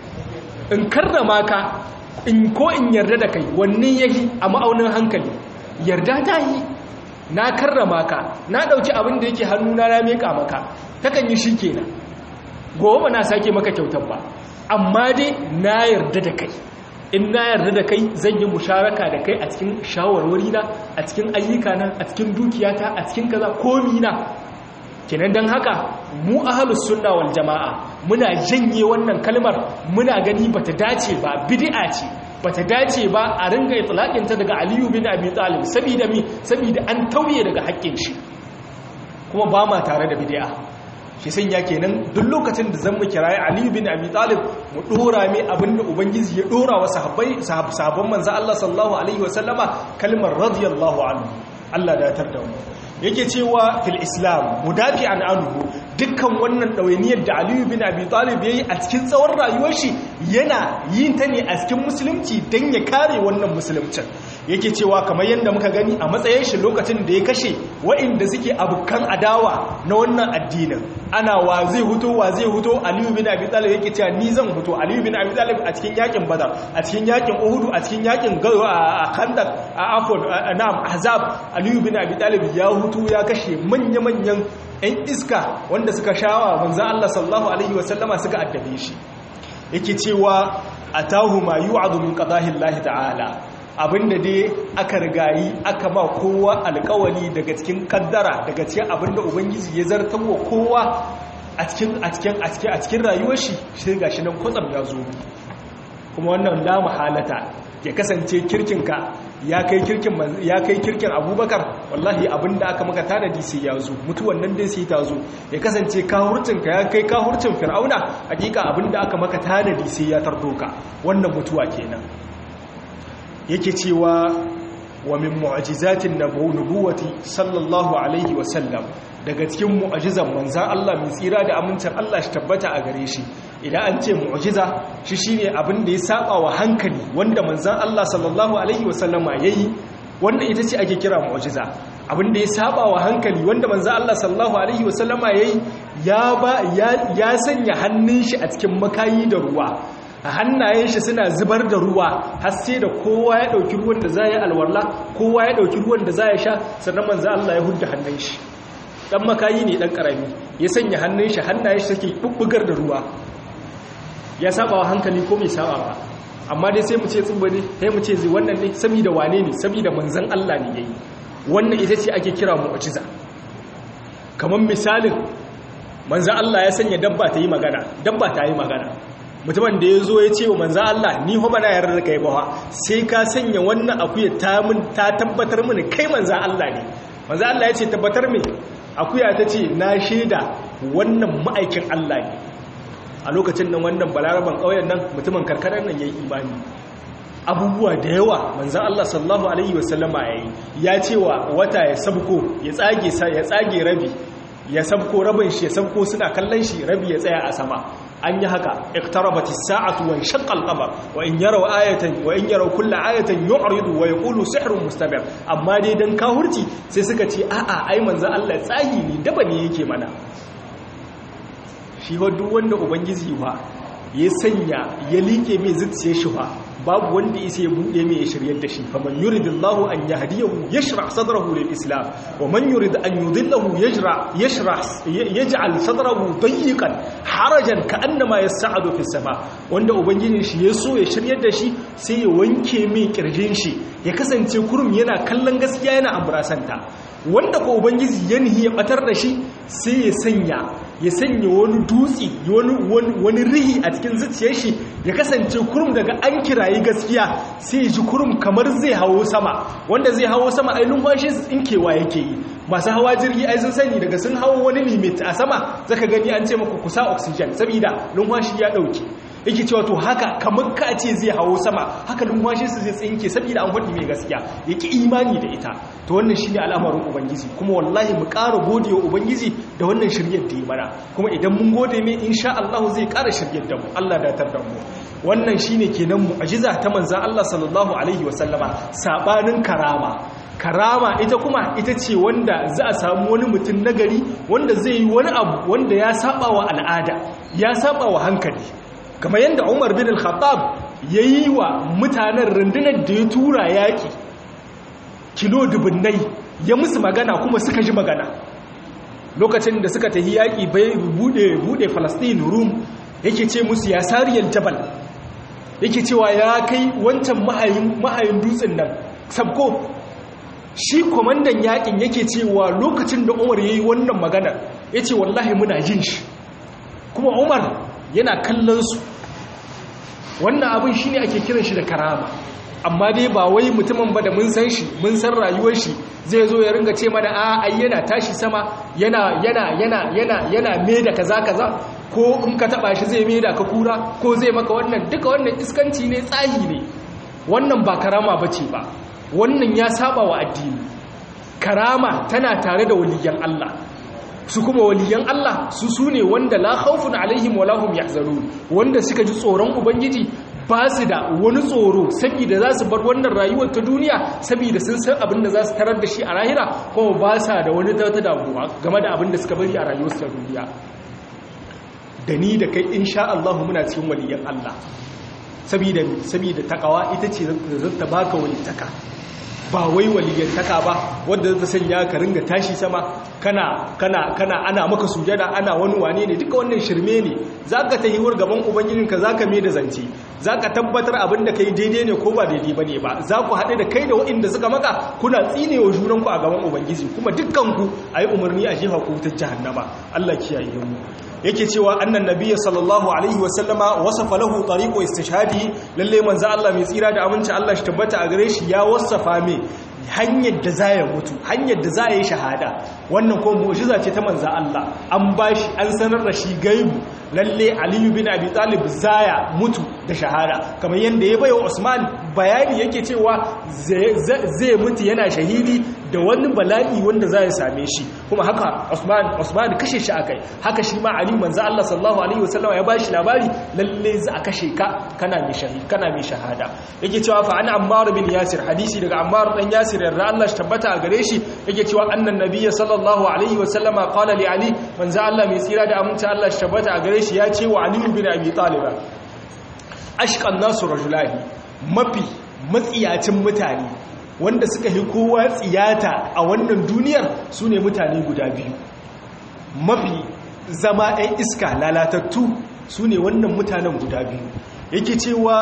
in karrama ka in ko in yarda da kai wanne yahi a ma'aunin hankali yarda ta yi na karrama ka na ɗauki abin da yake hannuna na meka maka takan yi shi kenan gobe ba na sake maka kyautar ba amma dai na yarda da kai in na yarda da kai zan yi musharaka da kai a cikin shawarwari na a cikin ayyuka na a cikin dukiyata a cikin kaza komi na kenan don haka mu ahalus sunna wal jama'a muna janye wannan kalmar muna gani bata dace ba bid'a ce bata dace ba a ringa itlaqinta daga Aliyu bin Abi Talib saboda mi saboda an tauye daga haƙƙin shi kuma ba ma tare da bid'a shi sanya kenan duk lokacin da zan mu kirayi Aliyu bin Abi Talib mu dora mai abinda ubangiji ya dora wa sahabbai sahabban manzo Allah sallallahu alaihi wasallama kalmar radiyallahu anhu Allah da ya tarda mu yake cewa fil islam mudafi an anhu dukkan wannan ɗawainiyar da aliyu bin abi talib ya yi a cikin tsawon rayuwar shi yana yin ta ne a cikin musulunci don ya kare wannan musulumcin yake cewa kamar yadda muka gani a matsayin shi lokacin da ya kashe wa'inda suke abokan adawa na wannan addinin ana wa zai huto wa zai huto aliyu bin abi talib yake cewa ni zan huto aliyu bin abi talib a cikin yakin badar a cikin yakin uhudu a cikin yakin a khandaq a afon na'am ahzab aliyu bin abi talib ya hutu ya kashe manya-manyan 'yan iska wanda suka shawa manzan Allah sallallahu Alaihi wasallama suka addabe shi yake cewa a tahu ma yi wa'adu min ƙazahin lahi ta'ala abinda dai aka rigayi aka ma kowa alkawali daga cikin kaddara daga cikin abinda ubangiji ya zartar wa kowa a cikin a cikin a cikin a cikin rayuwar shi sai gashi nan kwatsam ya zo kuma wannan la halata ya kasance kirkinka ya kai kirkin ya kai kirkin abubakar wallahi abinda aka maka tanadi sai ya zo mutuwan nan dai sai ta zo ya kasance kahurcinka ya kai kahurcin fir'auna hakika abinda aka maka tanadi sai ya tardo ka wannan mutuwa kenan yake cewa wa min mu'jizatin nubuwati sallallahu alaihi wa sallam daga cikin mu'jizan manzan Allah mai tsira da amincin Allah shi tabbata a gare shi idan an ce mu'jiza shi shine abin da ya saba wa hankali wanda manzan Allah sallallahu alaihi wa sallama yayi wanda ita ce ake kira mu'jiza abin da ya saba wa hankali wanda manzan Allah sallallahu alaihi wa sallama yayi ya ba ya sanya hannun shi a cikin makayi da ruwa a hannayen shi suna zubar da ruwa har sai da kowa ya dauki ruwan da zai alwala kowa ya dauki ruwan da zai sha sannan manzo Allah ya hudda hannun shi dan makayi ne dan karami ya sanya hannun shi hannayen shi take bubbugar da ruwa ya saba wa hankali ko bai saba ba amma dai sai mu ce tsubba ne sai mu ce zai wannan ne saboda wane ne saboda manzon Allah ne yayi wannan ita ce ake kira mu'jiza kamar misalin manzon Allah ya sanya dabba ta yi magana dabba ta yi magana mutumin da ya zo ya ce wa manzan Allah ni ho bana yarda da kai bawa sai ka sanya wannan akuya ta mun ta tabbatar mini kai manzan Allah ne manzan Allah ya ce tabbatar me akuya ta ce na shaida wannan ma'aikin Allah ne a lokacin nan wannan balaraban ƙauyen nan mutumin karkarar nan yayi imani abubuwa da yawa manzan Allah sallallahu alaihi wasallama yayi ya ce wa wata ya sabko ya tsage ya tsage rabi ya sabko rabin shi ya sabko suna kallon shi rabi ya tsaya a sama an yi haka iktarabati sa'atu wa shaqqa al-qamar wa in yaraw ayatan wa in yaraw kull ayatin yu'ridu wa yaqulu sihrun mustamir amma dai dan kahurci sai suka ce a'a ai manzo Allah tsagi ne daba ne yake mana shi ho duk wanda ubangiji fa ya sanya ya liƙe mai zuciyar shi fa babu wanda isa ya buɗe mai ya shiryar da shi faman yuridillahu an yahdiyahu yashrah sadrahu lil islam wa man yurid an yudillahu yajra yashrah yaj'al sadrahu dayyqan harajan ka'annama yas'adu fis sama wanda ubangijin shi ya so ya shiryar da shi sai ya wanke mai kirjin shi ya kasance kurum yana kallon gaskiya yana ambrasanta wanda ko ubangiji ya nihi ya batar da shi sai ya sanya ya sanya wani dutse wani rihi a cikin zuciyar shi ya kasance kurum daga an kirayi gaskiya sai ya ji kurum kamar zai hawo sama wanda zai hawo sama ai numfashi tsinkewa yake yi masu hawa jirgi ai sun sani daga sun hawo wani limit a sama zaka gani an ce maku kusa oxygen saboda numfashi ya dauke yake cewa to haka kamar ka ce zai hawo sama haka numfashi su zai tsinke saboda an faɗi mai gaskiya yake imani da ita to wannan shine al'amarin ubangiji kuma wallahi mu ƙara gode wa ubangiji da wannan shiryar da ya mana kuma idan mun gode mai insha Allah zai ƙara shiryar da mu Allah da tar da mu wannan shine kenan mu'jiza ta manzon Allah sallallahu alaihi wasallama sabanin karama karama ita kuma ita ce wanda za a samu wani mutum nagari wanda zai yi wani abu wanda ya saba wa al'ada ya saba wa hankali kamar yadda umar bin al-khattab ya yi wa mutanen rundunar da ya tura yaƙi kilo dubunnai ya musu magana kuma suka ji magana lokacin da suka tafi yaƙi bai bude falastin rum yake ce musu ya sariyar jabal yake cewa ya kai wancan mahayin dutsen nan sabko shi kwamandan yaƙin yake cewa lokacin da umar ya yi wannan magana ya ce wallahi muna jin shi kuma umar yana kallon su wannan abin shi ne ake kiran shi da karama amma dai ba wai mutumin ba da mun san shi mun san rayuwar shi zai zo ya ringa ce mana a ai yana tashi sama yana yana yana yana yana me da kaza kaza ko in ka taba shi zai me da ka kura ko zai maka wannan duka wannan iskanci ne tsahi ne wannan ba karama bace ba wannan ya saba wa addini karama tana tare da waliyan Allah su kuma waliyan Allah su su ne wanda la khawfun alaihim wa lahum yahzanun wanda suka ji tsoron ubangiji ba su da wani tsoro saboda za su bar wannan rayuwar ta duniya saboda sun san abin da za su tarar da shi a lahira kuma ba sa da wani ta damuwa game da abin da suka bari a rayuwar ta duniya da ni da kai insha Allah muna cikin waliyan Allah saboda saboda takawa ita ce zata baka walitaka ba wai waliyyantaka ba wadda ta sanya ka ringa tashi sama kana kana kana ana maka sujada ana wani wane ne duka wannan shirme ne zaka ta yiwur gaban ubangijinka zaka me da zance zaka tabbatar abin da kai daidai ne ko ba daidai bane ba za ku haɗu da kai da waɗanda suka maka kuna tsinewa junanku a gaban ubangiji kuma dukkanku ayi umarni a jefa ku ta jahannama Allah kiyaye mu yake cewa annan nabiyyi sallallahu alaihi wa sallama wasafa lahu tariqu istishhadi lalle manzo Allah mai tsira da aminci Allah shi tabbata a gare shi ya wasafa me hanyar da za ya mutu hanyar da za ya yi shahada wannan ko mu'jiza ce ta manzo Allah an bashi an sanar da shi gaibu lalle aliyu bin abi talib zaya mutu da shahada kamar yadda ya bayo usman bayani yake cewa zai mutu yana shahidi da wani bala'i wanda za ya same shi kuma haka usman usman kashe shi akai haka shi ma ali manzo Allah sallallahu alaihi wasallam ya bashi labari lalle za a kashe ka kana mai shahidi kana mai shahada yake cewa fa an ammar bin yasir hadisi daga ammar dan yasir yarda Allah shi tabbata a gare shi yake cewa annan nabiyyi sallallahu alaihi wasallama qala li ali manzo Allah mai tsira da aminci Allah shi tabbata a gare shi ya ce wa ali bin abi talib ashqan nasu rajulani mafi matsiyacin mutane wanda suka yi kowa tsiyata a wannan duniyar su ne mutane guda biyu mafi zama 'yan iska lalatattu su ne wannan mutanen guda biyu yake cewa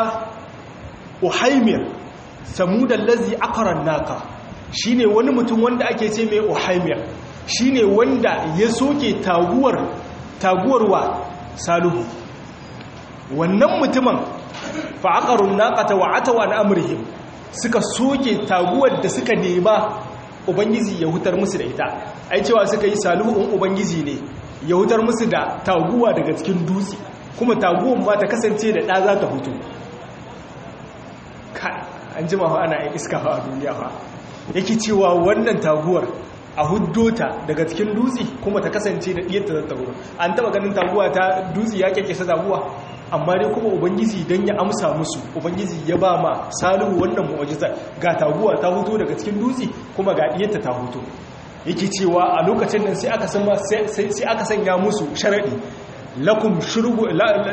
uhaimir samudan lazi akaran naka shi ne wani mutum wanda ake ce mai uhaimir shi ne wanda ya soke taguwar taguwarwa saluhu wannan mutumin fa'aƙarun naƙata wa atawa na amurhim suka soke taguwar da suka nema ubangiji ya hutar musu da ita ai cewa suka yi saluhun ubangiji ne ya hutar musu da taguwa daga cikin dutse kuma taguwan ma ta kasance da ɗa za ta hutu an ji mawa ana yin iska a duniya fa yake cewa wannan taguwar a huddota daga cikin dutse kuma ta kasance da ɗiyar ta zata hutu an taɓa ganin taguwa ta dutse ya kyakkyasa taguwa amma dai kuma ubangiji don ya amsa musu ubangiji ya ba ma salihu wannan mu'ajizar ga taguwa ta huto daga cikin dutse kuma ga diyarta ta huto yake cewa a lokacin nan sai aka sai aka sanya musu sharadi lakum shurbu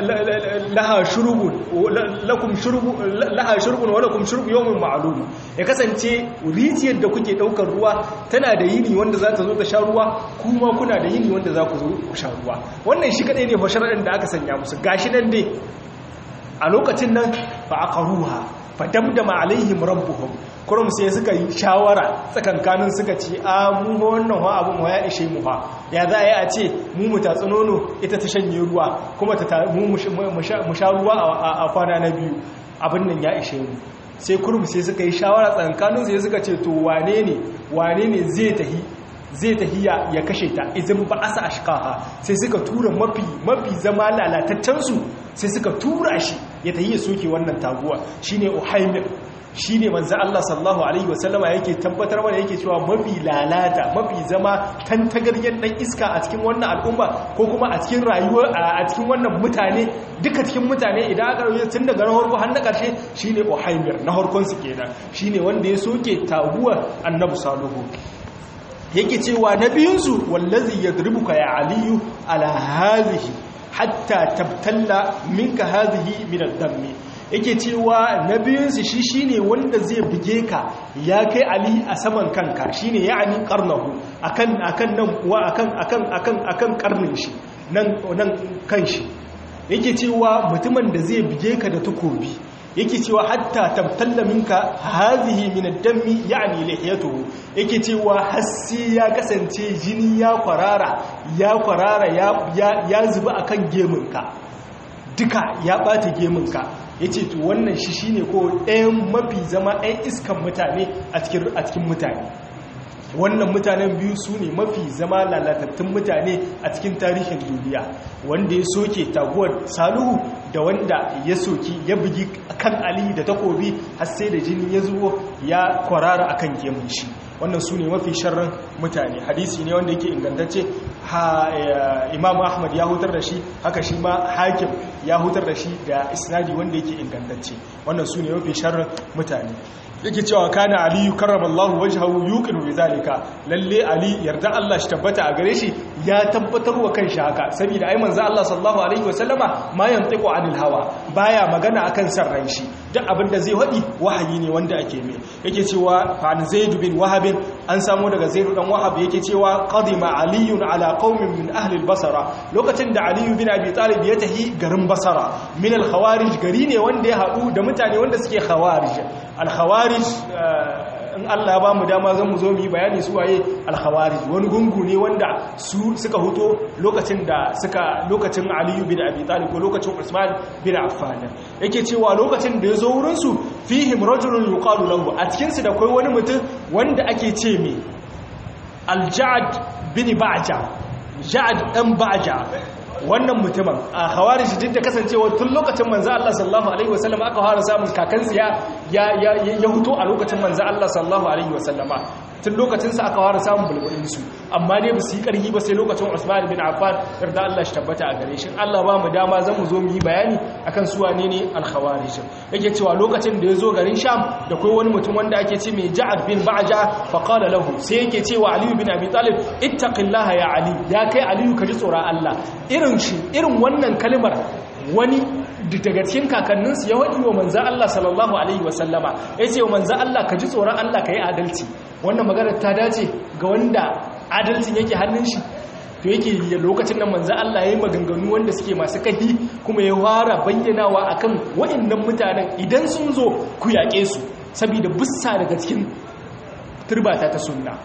laha shurbun lakum shurbu laha shurbun wa lakum shurbu yawmin ma'lum ya kasance rijiyar da kuke daukar ruwa tana da yini wanda za ta zo ta sha ruwa kuma kuna da yini wanda za ku zo ku sha ruwa wannan shi kadai ne fasharadin da aka sanya musu gashi nan dai a lokacin nan fa aqaruha fa damdama alaihim rabbuhum kurum sai suka yi shawara tsakankanin suka ce a mu wannan wa abu mu ya ishe mu fa ya za a yi a ce mu mu tatsi nono ita ta shanye ruwa kuma ta mu mu sha ruwa a kwana na biyu abin nan ya ishe mu sai kurum sai suka yi shawara tsakankanin sai suka ce to wane ne wane ne zai tahi zai tahiya ya kashe ta izin ba asa ashkaha sai suka tura mafi mafi zama lalataccensu sai suka tura shi ya tahiya soke wannan taguwa shine uhaimir shi ne manzan Allah sallahu Alaihi wasallama yake tabbatar mana yake cewa mafi lalata mafi zama tantagaryar ɗan iska a cikin wannan al'umma ko kuma a cikin rayuwar a cikin wannan mutane duka cikin mutane idan aka rauye tun daga na harko har na ƙarshe shi ne ohaimir na harkonsu kenan shi ne wanda ya soke taguwar annabu saluhu yake cewa na biyunsu wallazi ya dribuka ya aliyu ala hazihi hatta tabtalla minka hazihi min ad-dammi yake cewa na biyunsu shi shine wanda zai buge ka ya kai ali a saman kanka shine ya'ani qarnahu akan akan nan wa akan akan akan akan karnin shi nan nan kan shi yake cewa mutumin da zai buge ka da takobi yake cewa hatta tabtalla minka hadhihi min ad-dammi ya'ni lihiyatuhu yake cewa hassi ya kasance jini ya kwarara ya kwarara ya ya zuba akan geminka duka ya bata geminka ya ce to wannan shi shine ko ɗayan mafi zama ɗayan iskan mutane a cikin mutane wannan mutanen biyu su ne mafi zama lalatattun mutane a cikin tarihin duniya wanda ya soke taguwar saluhu da wanda ya soki ya bugi kan ali da takobi har sai da jini ya zuwo ya kwarara akan gemun shi wannan su ne mafi sharran mutane hadisi ne wanda yake ingantacce imam ahmad ya hutar da shi haka shi ma hakim ya hutar da shi da isnadi wanda yake ingantacce wannan su ne mafi sharran mutane yake cewa kana aliyu karramallahu wajhahu yuqinu bidhalika lalle ali yarda Allah shi tabbata a gare shi ya tabbatar wa kanshi haka saboda ai manzo Allah sallallahu alaihi wasallama ma yantiqu anil hawa baya magana akan san ran shi duk abin da zai wadi wahayi ne wanda ake mai yake cewa fa an zaid bin wahab an samu daga zaid dan wahab yake cewa qadima aliyun ala qaumin min ahli al-basra lokacin da aliyu bin abi talib ya tahi garin basara min al-khawarij gari ne wanda ya hadu da mutane wanda suke khawarij al-khawarij in Allah ba mu dama zan mu zo mu yi bayani su waye al-khawarij wani gungu ne wanda su suka huto lokacin da suka lokacin Ali bin Abi Talib ko lokacin Usman bin Affan yake cewa lokacin da yazo wurin su fihim rajulun yuqalu lahu a cikin su da kai wani mutum wanda ake ce me al-Ja'd bin Ba'ja Ja'd dan Ba'ja wannan mutumin a hawari shi da kasancewa tun lokacin manzo Allah sallallahu alaihi wasallam aka fara samun kakansu ya ya ya huto a lokacin manzo Allah sallallahu alaihi wasallama tun lokacin sa aka fara samun bulbulin su amma dai ba su yi karhi ba sai lokacin Usman bin Affan yarda Allah shi tabbata a gare shi Allah ba mu dama zan mu zo mu yi bayani akan su wane ne al-khawarij yake cewa lokacin da ya zo garin Sham da kai wani mutum wanda ake ce mai Ja'ad bin Ba'ja fa qala lahu sai yake cewa Ali bin Abi Talib ittaqillaha ya Ali ya kai Ali ka ji tsoron Allah irin shi irin wannan kalmar wani daga cikin kakanninsu ya waɗi wa manzan Allah sallallahu Alaihi wasallama ya ce wa manzan Allah ka ji tsoron Allah ka yi adalci wannan maganar ta dace ga wanda adalcin yake hannun shi to yake lokacin da manzan Allah ya yi maganganu wanda suke masu kahi kuma ya fara bayyanawa akan waɗannan mutanen idan sun zo ku yaƙe su saboda bussa daga cikin turbata ta sunna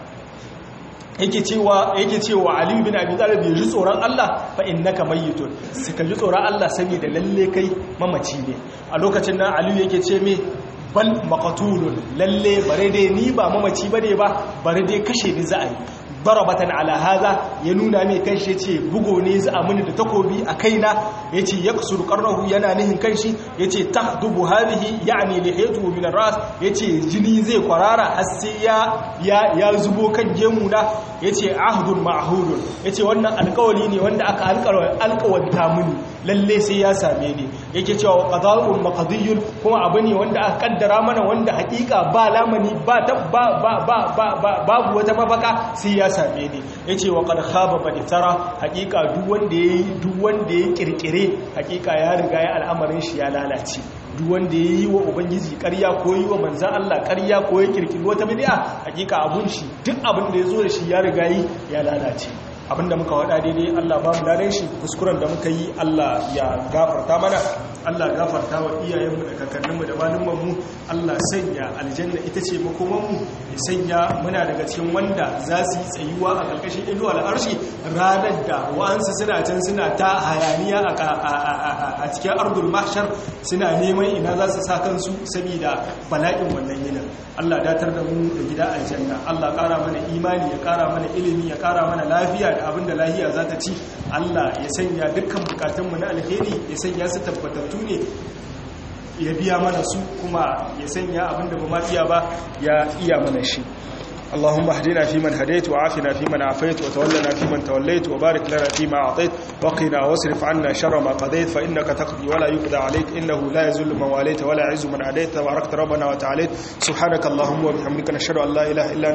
yake cewa yake cewa Ali bin Abi Talib ya ji tsoron Allah fa innaka mayyitun suka ji tsoron Allah saboda lalle kai mamaci ne a lokacin nan Ali yake ce me bal maqtulun lalle bare dai ni ba mamaci bane ba bare dai kashe ni za a yi darabatan ala hadha ya nuna mai kanshi yace bugo ne za a muni da takobi a kaina yace yaksuru qarnahu yana nihin kanshi yace tahdubu hadhihi yani lihiyatu min ar-ras yace jini zai kwarara har sai ya ya zubo kan gemu na yace ahdun ma'hudun yace wannan alƙawari ne wanda aka alƙawanta muni lalle sai ya same ni yake cewa qada'un maqdiyun kuma abu ne wanda aka kaddara mana wanda hakika ba lamani ba ba ba ba babu wata mafaka sai ya same ni yace wa qad khaba man iftara hakika duk wanda yayi duk wanda ya kirkire hakika ya riga ya al'amarin shi ya lalace duk wanda yayi wa ubangiji ƙarya ko yi wa manzon Allah ƙarya ko ya kirkiri wata bid'a hakika abun shi duk abin da yazo da shi ya riga yi ya lalace abinda muka wada daidai Allah ba mu ladan shi kuskuren da muka yi Allah ya gafarta mana Allah gafarta wa iyayenmu da kakanninmu da malumanmu Allah sanya aljanna ita ce makomanmu ya sanya muna daga cikin wanda za su yi tsayuwa a ƙarƙashin ido al'arshi ranar da wa'ansu suna can suna ta hayaniya a cikin ardul mahshar suna neman ina za su sa kansu saboda bala'in wannan yinin Allah datar da mu da gida aljanna Allah ƙara mana imani ya ƙara mana ilimi ya ƙara mana lafiya da abin da lahiya za ta ci Allah ya sanya dukkan bukatunmu na alheri ya sanya su tabbatattu ne ya biya mana su kuma ya sanya abin da ba ma iya ba ya iya mana shi اللهم اهدنا فيمن هديت وعافنا فيمن عافيت وتولنا فيمن توليت وبارك لنا فيما أعطيت وقنا واصرف عنا شر ما قضيت فإنك تقضي ولا يقضى عليك إنه لا يزل من واليت ولا يعز من عديت تباركت ربنا وتعاليت سبحانك اللهم وبحمدك نشهد أن لا إله إلا